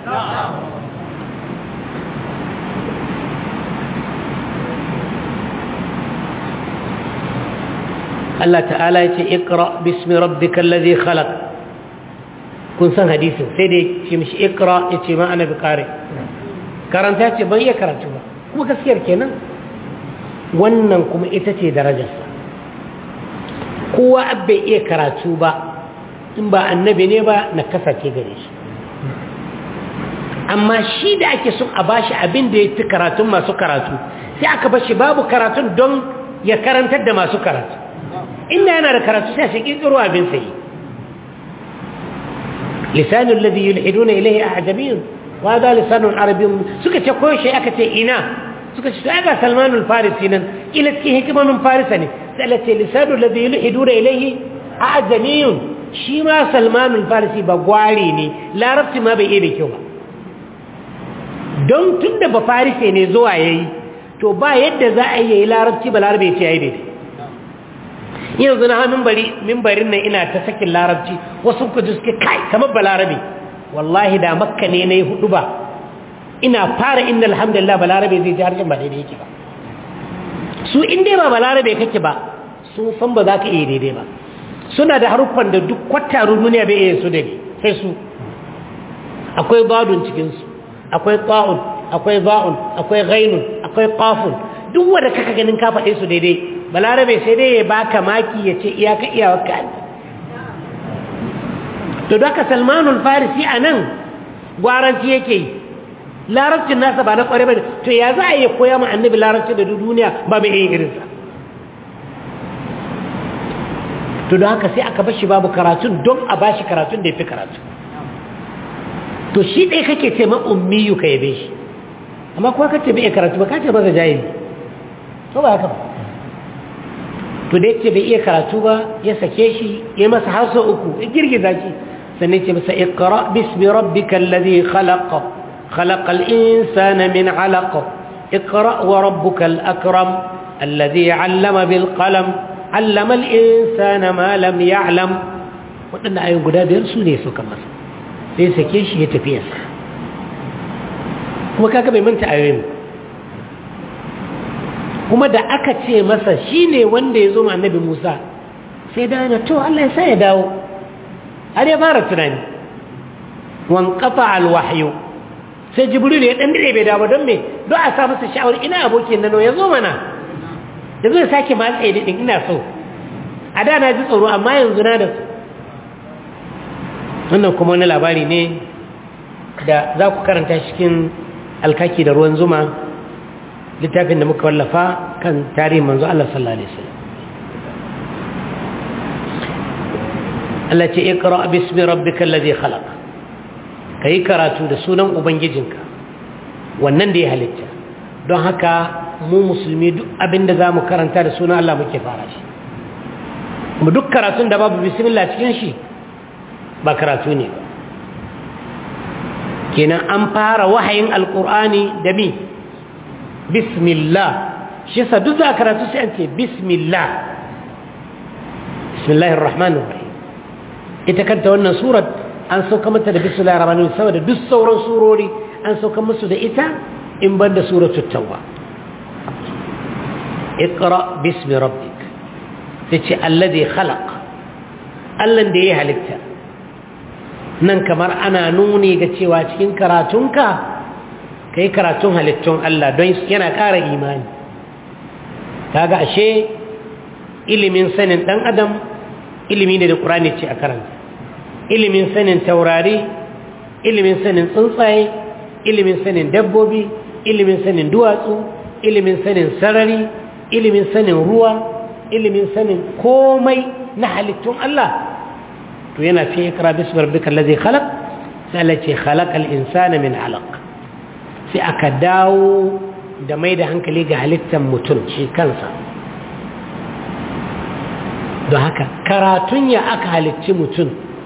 Allah ta'ala ya ce ikra bismi rabbikal ladhi khalaq kun san hadisin sai da ce mishi ikra ya ce ma ana bukari karanta ce ban iya karatu ba kuma gaskiyar kenan wannan kuma ita ce darajarsa kowa bai iya karatu ba in ba annabi ne ba na kasace gare shi amma shi da ake son a bashi abin da ya fi karatun masu karatu sai aka bashi babu karatun don ya karantar da masu karatu inda yana da karatu sai shi ƙirƙiro abin sai لسان الذي يلحدون إليه أعجمي وهذا لسان عربي سكت كل شيء أكت إنا سكت هذا سلمان الفارسي إلى كيه كمان فارسني سألت لسان الذي يلحدون إليه أعجمي شما سلمان الفارسي بقواليني لا ربط ما بإيه كيوبا don tun da ba farise ne zuwa ya yi to ba yadda za a yi larabci ba larabe ce ya yi daidai yanzu na mimbarin nan ina ta sakin larabci wasu kudu suke kai kamar balarabe wallahi da makka ne na yi hudu ba ina fara inda alhamdulillah balarabe zai ji harshen ba daidai yake ba su inda ba balarabe kake ba sun san ba za ka iya daidai ba suna da haruffan da duk kwatarun duniya bai iya su da sai su akwai badun cikinsu akwai ta'un akwai ba'un akwai ghainun akwai qafun duk wanda kaka ganin ka faɗe su daidai balarabe sai dai ya baka maki ya ce iyaka iyawarka ne to daga salmanul farisi a nan gwaranci yake yi larabcin nasa ba na kware ba to ya za a yi koya ma annabi larabci da duniya ba mai yin irinsa to da haka sai aka bashi babu karatun don a bashi karatun da ya fi karatu to shi ɗaya kake ce ma ummiyu ka yabe shi amma kuwa kace bai iya karatu ba kace ba ga jahili to ba haka ba to da yake bai iya karatu ba ya sake shi ya masa hausa uku ya girgiza shi sannan ce masa iqra bismi rabbikal ladhi khalaq khalaqal insana min 'alaq iqra wa rabbukal akram alladhi 'allama bil qalam 'allama al insana ma lam ya'lam wadannan ayoyin guda biyar su ne suka masa sai sake shi ya tafi yasa kuma kaga bai manta ayoyin kuma da aka ce masa shi ne wanda ya zo ma annabi Musa sai da yana to Allah ya sa ya dawo har ya fara tunani wan qata al wahyu sai jibril ya dan dire bai dawo don me don a sa masa sha'awar ina abokin nan ya zo mana da zai sake matsa ya din ina so a da na ji tsoro amma yanzu na da su wannan kuma wani labari ne da za ku karanta cikin alkaki da ruwan zuma littafin da muka wallafa kan tarihin manzo Allah sallallahu alaihi wasallam Allah ce iqra bismi rabbikal ladhi khalaq kai karatu da sunan ubangijinka wannan da ya halitta don haka mu musulmi duk abinda zamu karanta da sunan Allah muke fara shi kuma duk karatun da babu bismillah cikin shi ba karatu ne ba kenan an fara wahayin alqur'ani da mi bismillah shi yasa duk za karatu sai an ce bismillah bismillahir rahmanir rahim ita kanta wannan surat an sauka mata da bismillahir rahmanir rahim saboda duk sauran surori an sauka musu da ita in banda suratul tawba اقرا باسم ربك tace alladhi khalaq allan da ya halitta nan kamar ana nuni ga cewa cikin karatunka ka yi karatun halittun Allah don yana ƙara imani kaga ashe ilimin sanin ɗan adam ilimi ne da ƙurani ce a karanta ilimin sanin taurari ilimin sanin tsuntsaye ilimin sanin dabbobi ilimin sanin duwatsu ilimin sanin sarari ilimin sanin ruwa ilimin sanin komai na halittun Allah to yana fi ikra bismi rabbikal ladzi khalaq sai Allah ce khalaqal insana min alaq sai aka dawo da mai da hankali ga halittar mutum shi kansa don haka karatun ya aka halicci mutum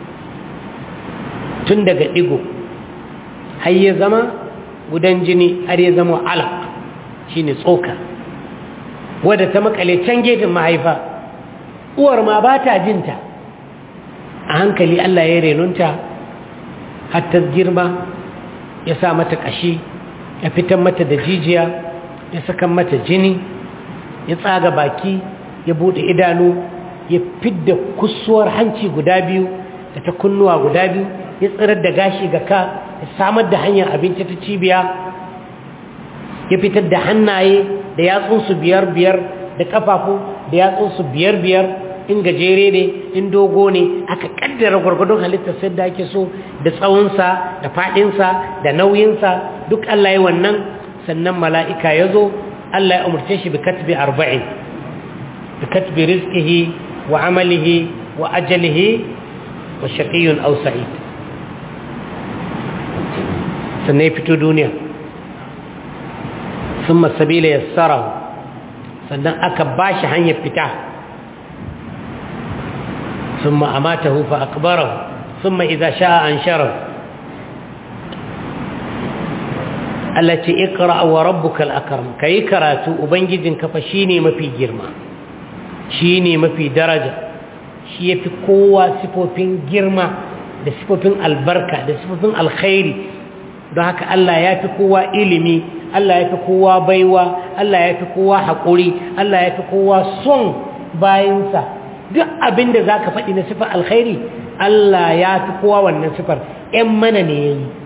tun daga digo har ya zama gudan jini har ya zama alaq shine tsoka wadda ta makale can gefen mahaifa uwar ma ba ta jinta a hankali Allah ya renunta har ta girma ya sa mata ƙashi ya fitar mata da jijiya ya saka mata jini ya tsaga baki ya bude idanu ya fidda kusuwar hanci guda biyu da ta kunnuwa guda biyu ya tsirar da gashi ga ka ya samar da hanyar abinci ta cibiya ya fitar da hannaye da yatsunsu biyar biyar da kafafu da yatsunsu biyar biyar in gajere ne in dogo ne aka kaddara gwargwadon halittar sai da ake so da tsawonsa da faɗinsa da nauyinsa duk Allah ya wannan sannan mala'ika ya zo Allah ya umarce shi bi katbi arba'in bi katbi rizqihi wa amalihi wa ajalihi wa shaqiyyun aw sa'id sannan ya fito duniya ثم السبيل يسره sannan aka bashi hanyar fita ثم أماته فأكبره ثم إذا شاء أنشره التي اقرأ وربك الأكرم كي كراتو أبنجد كفشيني ما في جرما شيني ما في درجة شي في قوة سفوفين جرما da sifofin albarka da sifofin alkhairi don haka Allah ya fi kowa ilimi Allah ya fi kowa baiwa Allah ya fi kowa haƙuri Allah ya fi kowa son bayansa duk abin da za ka faɗi na sifar alkhairi Allah ya fi kowa wannan sifar ‘yan mana ne ya yi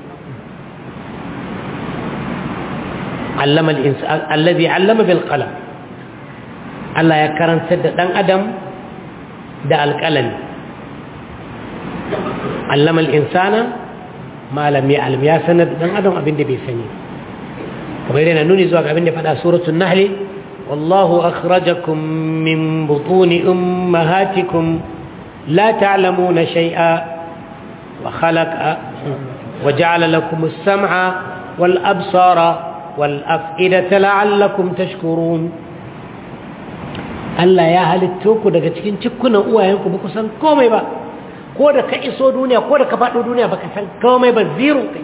allazi allama bil qalam Allah ya karanta da ɗan adam da alƙalami allama al'insana malam ya alim ya sanar da ɗan adam abin da bai sani kamar yana nuni zuwa ga abin da faɗa suratun nahli والله أخرجكم من بطون أمهاتكم لا تعلمون شيئا وخلق وجعل لكم السمع والأبصار والأفئدة لعلكم تشكرون Allah ya halitto ku daga cikin cikkunan uwayenku ba ku san komai ba ko da ka iso duniya ko da ka faɗo duniya ba ka san komai ba zero kai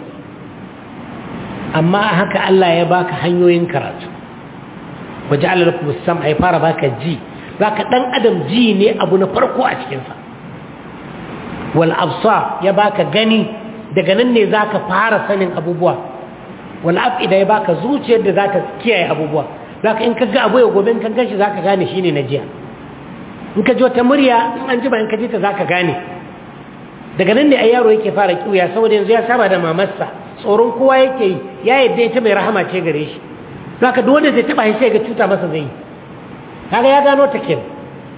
amma haka Allah ya baka hanyoyin karatu waje Allah kuma sam ai fara baka ji baka dan adam ji ne abu na farko a cikin sa wal absar ya baka gani daga nan ne zaka fara sanin abubuwa wal afida ya baka zuciyar da zaka kiyaye abubuwa zaka in ka ga abu ya gobe in ka gashi zaka gane shine na jiya in ka ji wata murya in an ji ba in ka ji ta zaka gane daga nan ne ai yaro yake fara kiuya saboda yanzu ya saba da mamarsa tsoron kowa yake yi ya yadda ita mai rahama ce gare shi zaka duk wanda zai taba shi sai ga cuta masa zai kaga ya gano ta kin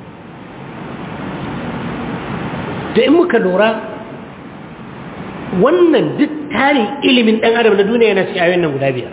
to in muka lura wannan duk tarin ilimin dan adam na duniya yana cikin ayoyin nan guda biyar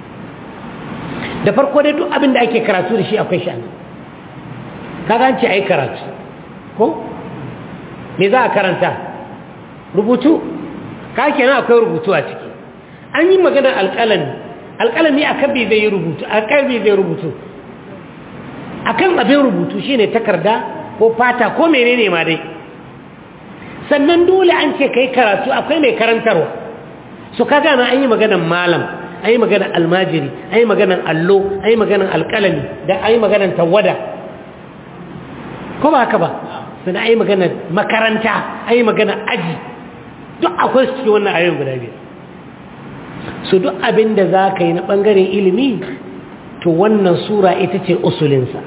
da farko dai duk abin da ake karatu da shi akwai shi kaga an ce ai karatu ko me za a karanta rubutu ka kenan akwai rubutu a ciki an yi maganar alƙalami alƙalami a kan zai yi rubutu a kan zai rubutu a kan abin rubutu shi ne takarda ko fata ko menene ma dai sannan dole an ce kai karatu akwai mai karantarwa su ka gana an yi maganar malam an yi maganar almajiri an yi maganar allo an yi maganar alƙalami da an yi maganar tawada ko ba haka ba sannan an yi maganar makaranta an yi maganar aji duk akwai su cikin wannan ayoyin guda biyar su duk abin da za ka yi na ɓangaren ilimi to wannan sura ita ce usulinsa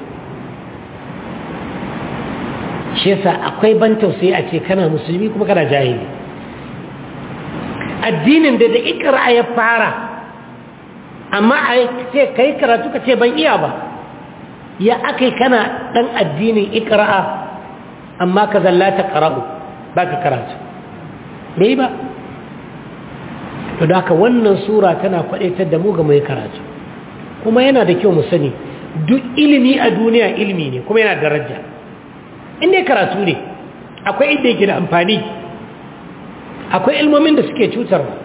shi yasa akwai ban tausayi a ce kana musulmi kuma kana jahili addinin da da ikra ya fara amma a ce ka yi karatu ka ce ban iya ba ya aka kana ɗan addinin ikira'a amma ka zallata ƙara'u ba ka karatu bai ba to da haka wannan sura tana kwaɗaitar da mu ga mai karatu kuma yana da kyau mu sani duk ilimi a duniya ilimi ne kuma yana daraja inda karatu ne akwai inda yake da amfani akwai ilmomin da suke cutarwa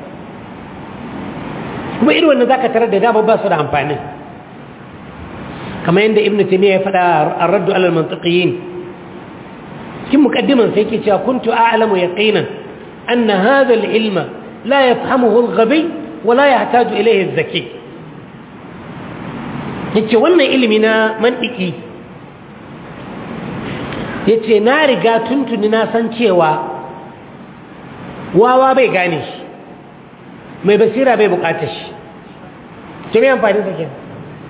kuma irin wannan zaka tarar da dama ba su da amfani kamar yadda ibnu taymiya ya faɗa ar-raddu ala al-mantiqiyin kin muqaddiman sai yake cewa kuntu a'lamu yaqinan anna hadha al-ilma la yafhamuhu al-ghabi wa la yahtaju ilayhi az-zaki yace wannan ilimi na mantiki yace na riga tuntuni na san cewa wawa bai gane shi mai basira bai bukatar shi ce mai amfani da kenan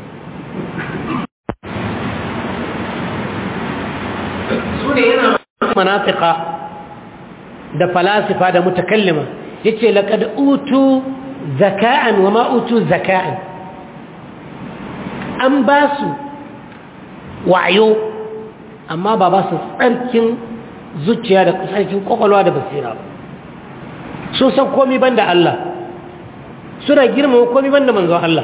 su ne yana manafika da falasifa da mutakallima ya ce laƙad utu zaka'an wa ma'utu zaka'an an ba su wayo amma ba ba su tsarkin zuciya da tsarkin kwakwalwa da basira sun san komi ban da Allah suna girmama komi ban da manzon Allah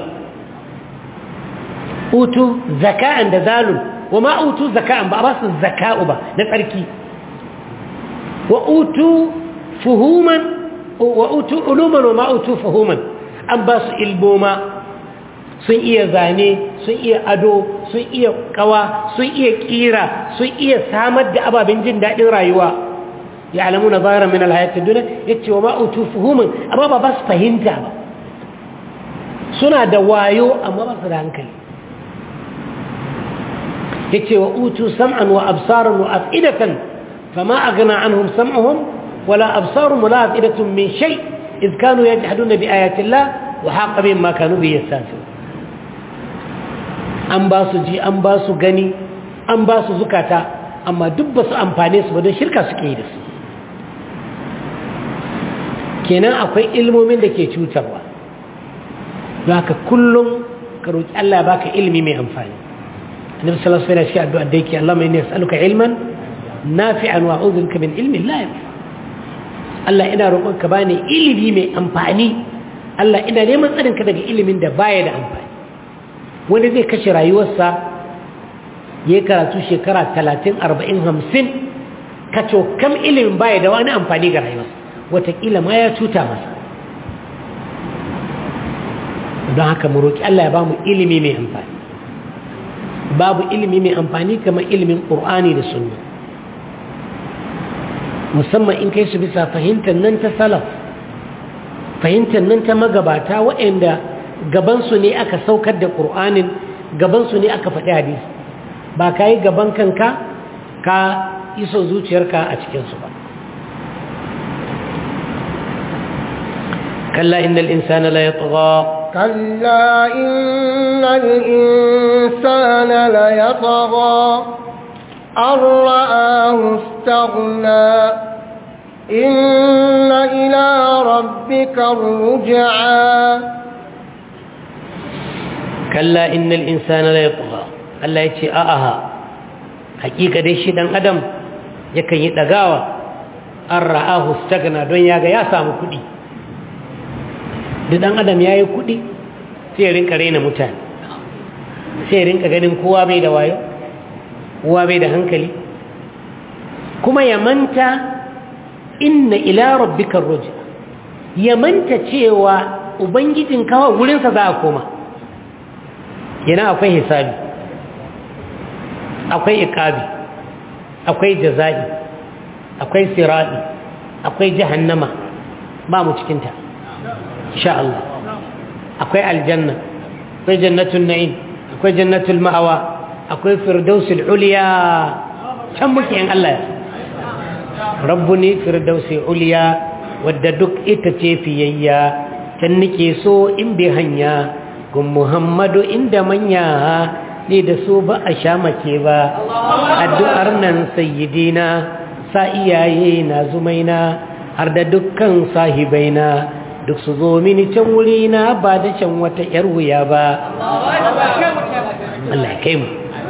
utu zaka'an da zalun wa ma utu zaka'an ba ba su zaka'u ba na tsarki wa utu fuhuman wa utu uluman wa ma utu fuhuman an ba su ilboma sun iya zane sun iya ado sun iya kawa sun iya kira sun iya samar da ababen jin daɗin rayuwa ya alamu na zara min alhayatin duniya ya ce wa ma utu fuhuman amma ba ba su fahimta ba suna da wayo amma ba su da hankali yace wa utu sam'an wa absaran wa af'idatan fama aghna anhum sam'uhum wala absarum wala afidatun min shay id kanu yajhaduna bi ayati Allah wa haqa bihim ma kanu bi yastahzi'un an ba su ji an ba su gani an ba su zukata amma duk ba su amfane su ba don shirka suke yi da su kenan akwai ilmomin da ke cutarwa don haka kullum ka roƙi Allah ya baka ilimi mai amfani النبي صلى الله عليه وسلم شيء الدعاء ديك اللهم إني أسألك علما نافعا وأعوذ بك من علم لا ينفع Allah ina roƙonka bani ilimi mai amfani Allah ina neman tsarinka daga ilimin da baya da amfani wani zai kashe rayuwarsa ya karatu shekara talatin arba'in hamsin kaco kam ilimin baya da wani amfani ga rayuwarsa watakila ma ya cuta masa don haka mu roƙi Allah ya ba mu ilimi mai amfani babu ilimi mai amfani kamar ilimin ƙur'ani da sunna musamman in kai su bisa fahimtar nan ta salaf fahimtar nan ta magabata waɗanda gabansu ne aka saukar da ƙur'anin gabansu ne aka faɗi hadisi ba ka yi gaban kanka ka iso zuciyarka a cikinsu ba kalla innal insana la yatgha كلا إن الإنسان ليطغى أن رآه استغنى إن إلى ربك الرجعى كلا إن الإنسان ليطغى الله يتي آها حقيقة دي شيء أدم يكن يتغاوى أن رآه استغنى دنيا يا سامو كدي da dan adam ya yi kuɗi sai rinka raina mutane sai rinka ganin kowa bai da wayo kowa bai da hankali kuma ya manta inna ila rabbika ruja ya manta cewa ubangijin kawa wurinsa za a koma yana akwai hisabi akwai ikabi akwai jaza'i akwai siradi akwai jahannama ba mu cikinta insha Allah akwai aljanna akwai jannatul na'im akwai jannatul ma'awa akwai firdausul uliya can muke in Allah ya rabbuni firdausi uliya wadda duk ita ce fiyayya can nake so in bi hanya gun muhammadu inda manya ne da so ba a sha make ba addu'ar nan sayyidina sa iyaye na zumaina har da dukkan sahibaina duk su zo mini can wuri na ba da can wata yar wuya ba Allah ya kai mu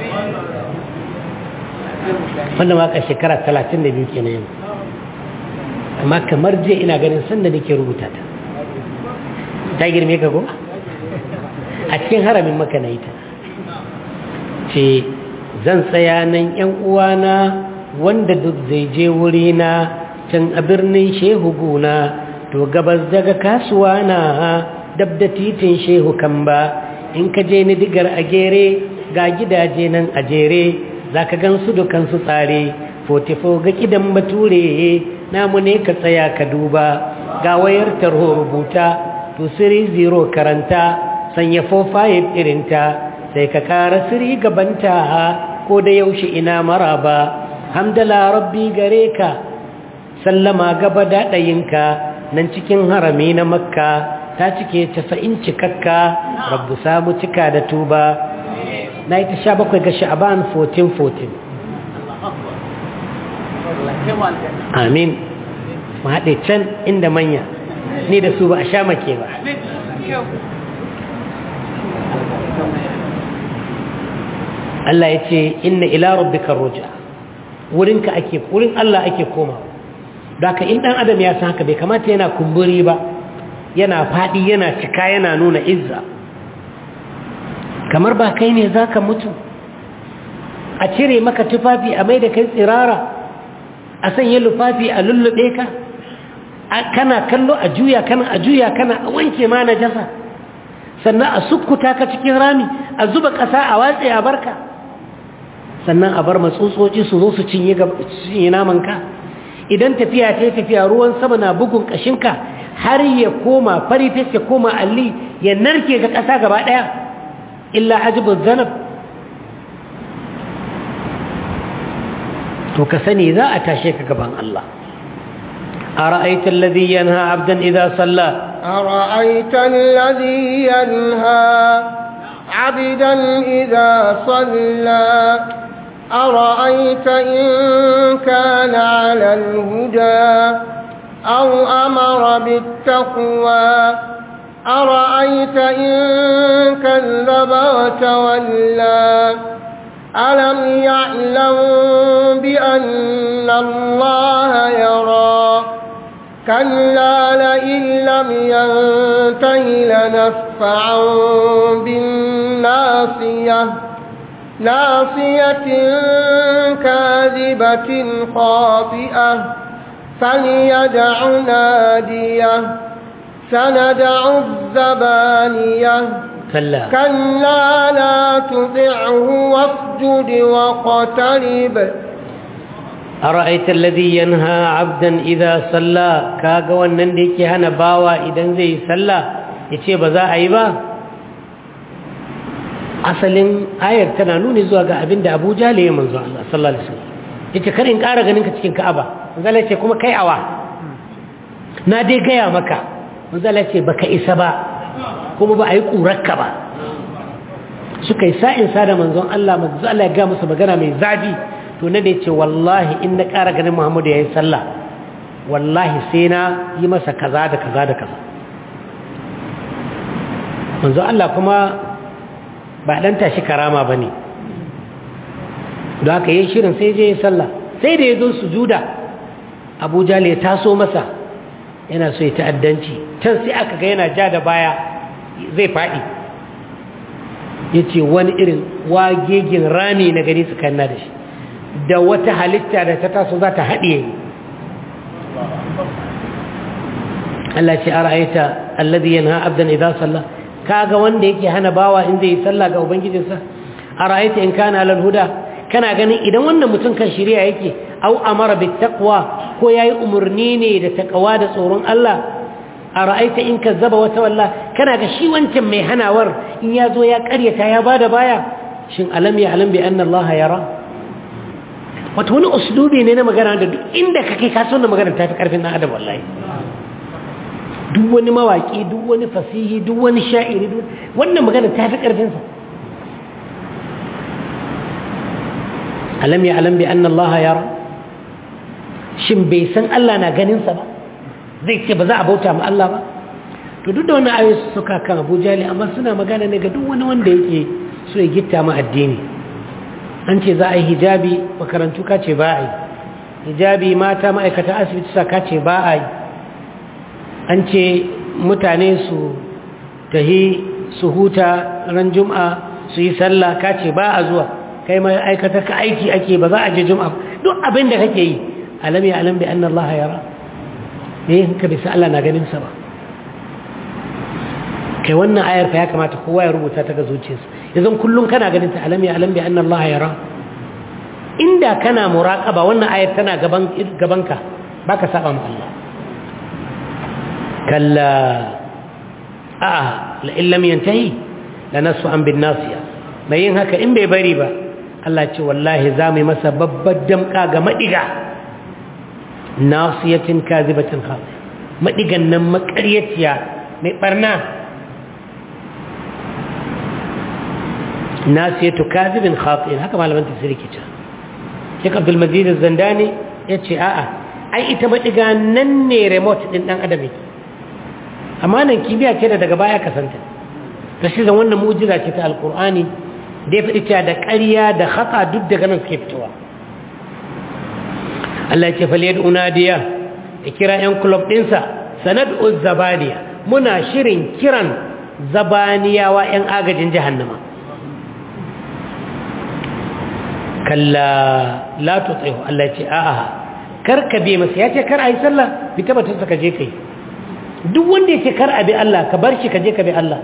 wanda ma ka shekara 32 kenan yau amma kamar je ina ganin sanda nake rubuta ta ta girme ka ko a cikin haramin maka na ita ce zan tsaya nan yan uwana wanda duk zai je wurina can a birnin shehu guna to gabas daga kasuwa na dab da titin shehu kan ba in ka je ni digar a gere ga gidaje nan a jere za ka gan su dukansu tsare fotifo ga kidan bature namu ne ka tsaya ka duba ga wayar tarho rubuta to siri zero karanta sanya 45 irinta sai ka kara siri gabanta ko da yaushe ina maraba hamdala rabbi gare ka sallama gaba daɗayinka nan cikin harami na makka ta cike casa'in cikakka rabbu samu cika da tuba na yi ta sha bakwai ga sha'aban 1414 amin mu haɗe can inda manya ni da su ba a sha make ba Allah ya ce inna ila rabbika ruja wurinka ake wurin Allah ake koma da ka in dan adam ya san haka bai kamata yana kumburi ba yana fadi yana cika yana nuna izza kamar ba kai ne zaka mutu a cire maka tufafi a mai da kai tsirara a sanya lufafi a lullube ka kana kallo a juya kana a juya kana a wanke ma na jasa sannan a sukkuta ka cikin rami a zuba ƙasa a watse a barka sannan a bar matsutsotsi su zo su cinye namanka idan tafiya ta tafiya ruwan sama na bugun ƙashinka har ya koma fari fes ya koma alli ya narke ga ƙasa gaba ɗaya illa ajibin zanab to ka sani za a tashe ka gaban Allah أرأيت الذي ينهى عبدا إذا صلى أرأيت الذي ينهى عبدا إذا صلى أرأيت إن كان على الهدى أو أمر بالتقوى أرأيت إن كذب وتولى ألم يعلم بأن الله يرى كلا لئن لم ينته لنفعا بالناصية ناصية كاذبة خاطئة فليدع نادية سندع الزبانية كلا كلا لا تطعه واسجد واقترب أرأيت الذي ينهى عبدا إذا صلى كاغا wannan da yake hana bawa idan zai salla yace ba za a yi ba asalin ayar tana nuni zuwa ga abinda Abu Jahl ya manzo Allah sallallahu alaihi wasallam yace kar in ƙara ganin ka cikin Ka'aba manzo Allah yace kuma kai awa na dai gaya maka manzo Allah yace baka isa ba kuma ba a yi ƙurarka ba suka yi sa'in sa da manzon Allah manzo Allah ya ga musu magana mai zafi to na da ya ce wallahi in na ƙara ganin Muhammadu ya yi sallah wallahi sai na yi masa kaza da kaza da kaza manzo Allah kuma ba ɗan tashi karama ba ne da haka yi shirin sai je ya sallah sai da ya zo su juda abuja ya taso masa yana so ya ta'addanci can sai aka ga yana ja da baya zai faɗi ya ce wani irin wagegin rami na gani su kanna da shi da wata halitta da ta taso za ta haɗiye Allah ce a ra'aita alladhi yanha abdan idza salla kaga wanda yake hana bawa in zai yi sallah ga ubangijinsa a ra'aita in kana alal huda kana ganin idan wannan mutum kan shirya yake au amara bit taqwa ko yayi umurni ne da taqwa da tsoron Allah a ra'aita in kazzaba wata walla kana ga shi wancan mai hanawar in ya zo ya karyata ya bada baya shin alam ya alam bi anna Allah yara wato wani uslubi ne na magana da duk inda kake ka so na magana ta fi karfin dan adam wallahi duk wani mawaki duk wani fasihi duk wani sha'iri wannan magana ta fi karfin sa alam ya alam bi anna Allah yara shin bai san Allah na ganin sa ba zai ce ba za a bauta ma Allah ba to duk da wani ayoyi su suka kan abu jali amma suna magana ne ga duk wani wanda yake so ya gitta ma addini an ce za a yi hijabi makarantu ka ce ba a yi hijabi mata ma'aikata asibiti sa ka ce ba a yi an ce mutane su tahi su huta ran juma'a su yi sallah ka ce ba a zuwa kai ma'aikata ka aiki ake ba za a je juma'a duk abin da kake yi alam ya alam bi anna Allah yara ne ka bisa Allah na ganin sa ba kai wannan ayar fa ya kamata kowa ya rubuta ta ga zuciyarsa yanzu kullum kana ganin ta alam ya alam bi anna Allah yara inda kana muraqaba wannan ayar tana gaban gabanka baka saba ma Allah kalla a la in lam yantahi lanasu an bin nasiya mai yin haka in bai bari ba Allah ce wallahi za mu yi masa babbar damka ga madiga nasiyatin kazibatin khati madigan nan makaryaciya mai barna nasiyatu kazibin khatin haka malaman tafsiri ke cewa Sheikh Abdul Majid Az-Zandani yace a'a ai ita madiga nan ne remote din dan adam yake amma nan kibiya ce da daga baya kasanta ta shi zan wannan mu'jiza ce ta alqur'ani da ya faɗi cewa da ƙarya da khata duk daga nan suke fitowa Allah ya ce fal yad'u nadiya ya kira yan club ɗinsa sanad'u zabaniya muna shirin kiran zabaniyawa yan agajin jahannama kalla la tuti'u Allah ce a'a kar ka bi masa yace kar ayi sallah bi tabbatar ka je kai duk wanda yace kar abi Allah ka bar shi ka je ka bi Allah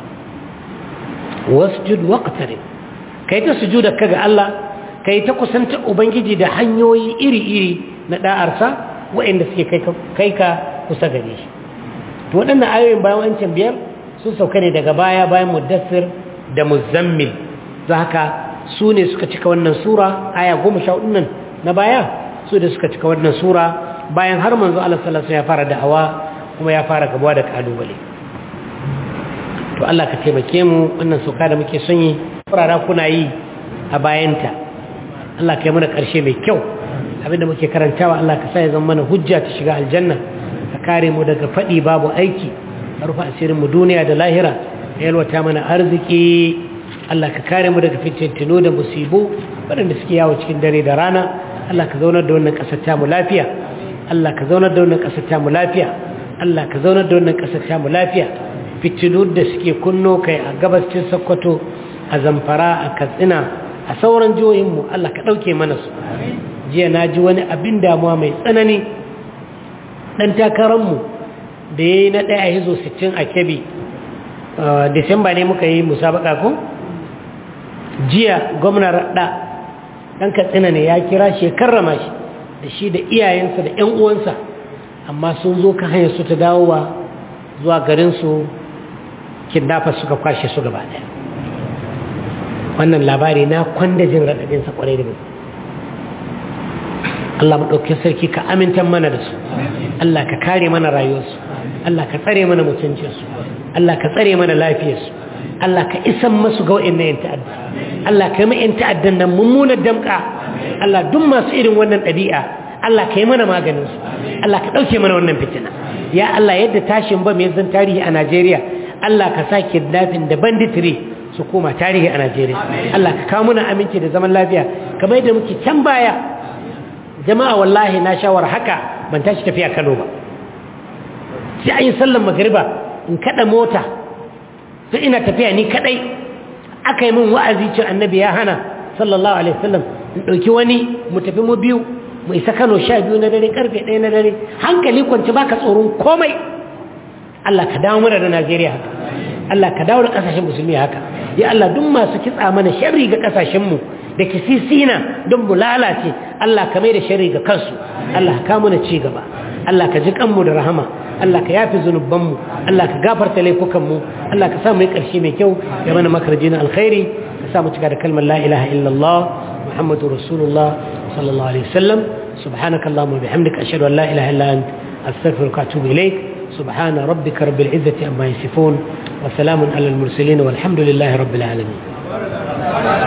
wasjud waqtarib kai ta sujuda kaga Allah kai ta kusanta ubangiji da hanyoyi iri-iri na da'arsa waɗanda suke kai ka kai ka kusa gare shi to waɗannan ayoyin bayan wancan biyar sun sauka ne daga baya bayan mudassir da muzammil don haka su ne suka cika wannan sura aya goma sha nan na baya su da suka cika wannan sura bayan har manzo Allah sallallahu alaihi ya fara da'awa kuma ya fara gabuwa da kalubale to Allah ka taimake mu wannan suka da muke son yi furara kuna yi a bayanta Allah ka yi mana karshe mai kyau abinda muke karantawa Allah ka sa ya zama mana hujja ta shiga aljanna ka kare mu daga fadi babu aiki ka rufe asirin mu duniya da lahira ka yalwata mana arziki Allah ka kare mu daga fitintino da musibu waɗanda suke yawo cikin dare da rana Allah ka zaunar da wannan ƙasar ta mu lafiya Allah ka zaunar da wannan ƙasar ta mu lafiya Allah ka zaunar da wannan ƙasar ta mu lafiya fitinu da suke kunno kai a gabascin Sokoto a Zamfara a Katsina a sauran jihohin mu Allah ka ɗauke mana su jiya na ji wani abin damuwa mai tsanani ɗan takarar mu da yayi na ɗaya a hizo 60 a Kebbi Disamba ne muka yi musabaka ko jiya gwamnan raɗa ɗan katsina ne ya kira shi ya karrama shi da shi da iyayensa da 'yan uwansa amma sun zo ka hanyar su ta dawowa zuwa garinsu kidnapper suka kwashe su gaba ɗaya wannan labari na kwanda jin raɗaɗinsa ƙwarai da gaske Allah maɗauki sarki ka amintan mana da su Allah ka kare mana rayuwarsu Allah ka tsare mana mutuncinsu Allah ka tsare mana lafiyarsu Allah ka isan masu ga wa'in na yin ta'adda Allah ka yi ma'in ta'addan nan mummunar damka Allah duk masu irin wannan ɗabi'a Allah ka yi mana maganinsu Allah ka ɗauke mana wannan fitina ya Allah yadda tashin ba mai zan tarihi a Najeriya Allah ka sa kidnapping da banditry su koma tarihi a Najeriya Allah ka kawo mana aminci da zaman lafiya kamar yadda muke can baya jama'a wallahi na shawar haka ban tashi tafiya Kano ba sai an yi sallan magariba in kada mota sai ina tafiya ni kadai aka yi min wa'azi ce annabi ya hana sallallahu alaihi wasallam in dauki wani mu tafi mu biyu mu isa Kano sha biyu na dare karfe 1 na dare hankali kwance baka tsoron komai Allah ka dawo mana da Najeriya haka Allah ka dawo da kasashen musulmi haka ya Allah duk masu kitsa mana sharri ga kasashen mu da kisisina don mu lalace Allah ka mai da sharri ga kansu Allah ka mana ci gaba Allah ka ji kanmu da rahama Allah ka yafi zunubanmu Allah ka gafarta laifukanmu Allah ka sa mu yi ƙarshe mai kyau ya mana makarji na alkhairi ka sa mu cika da kalmar la ilaha illallah muhammadu rasulullah sallallahu alaihi wasallam subhanaka allahumma bihamdika ashhadu an la ilaha illa ant astaghfiruka wa atubu ilaik subhana rabbika rabbil izzati amma yasifun wa salamun alal mursalin walhamdulillahi rabbil alamin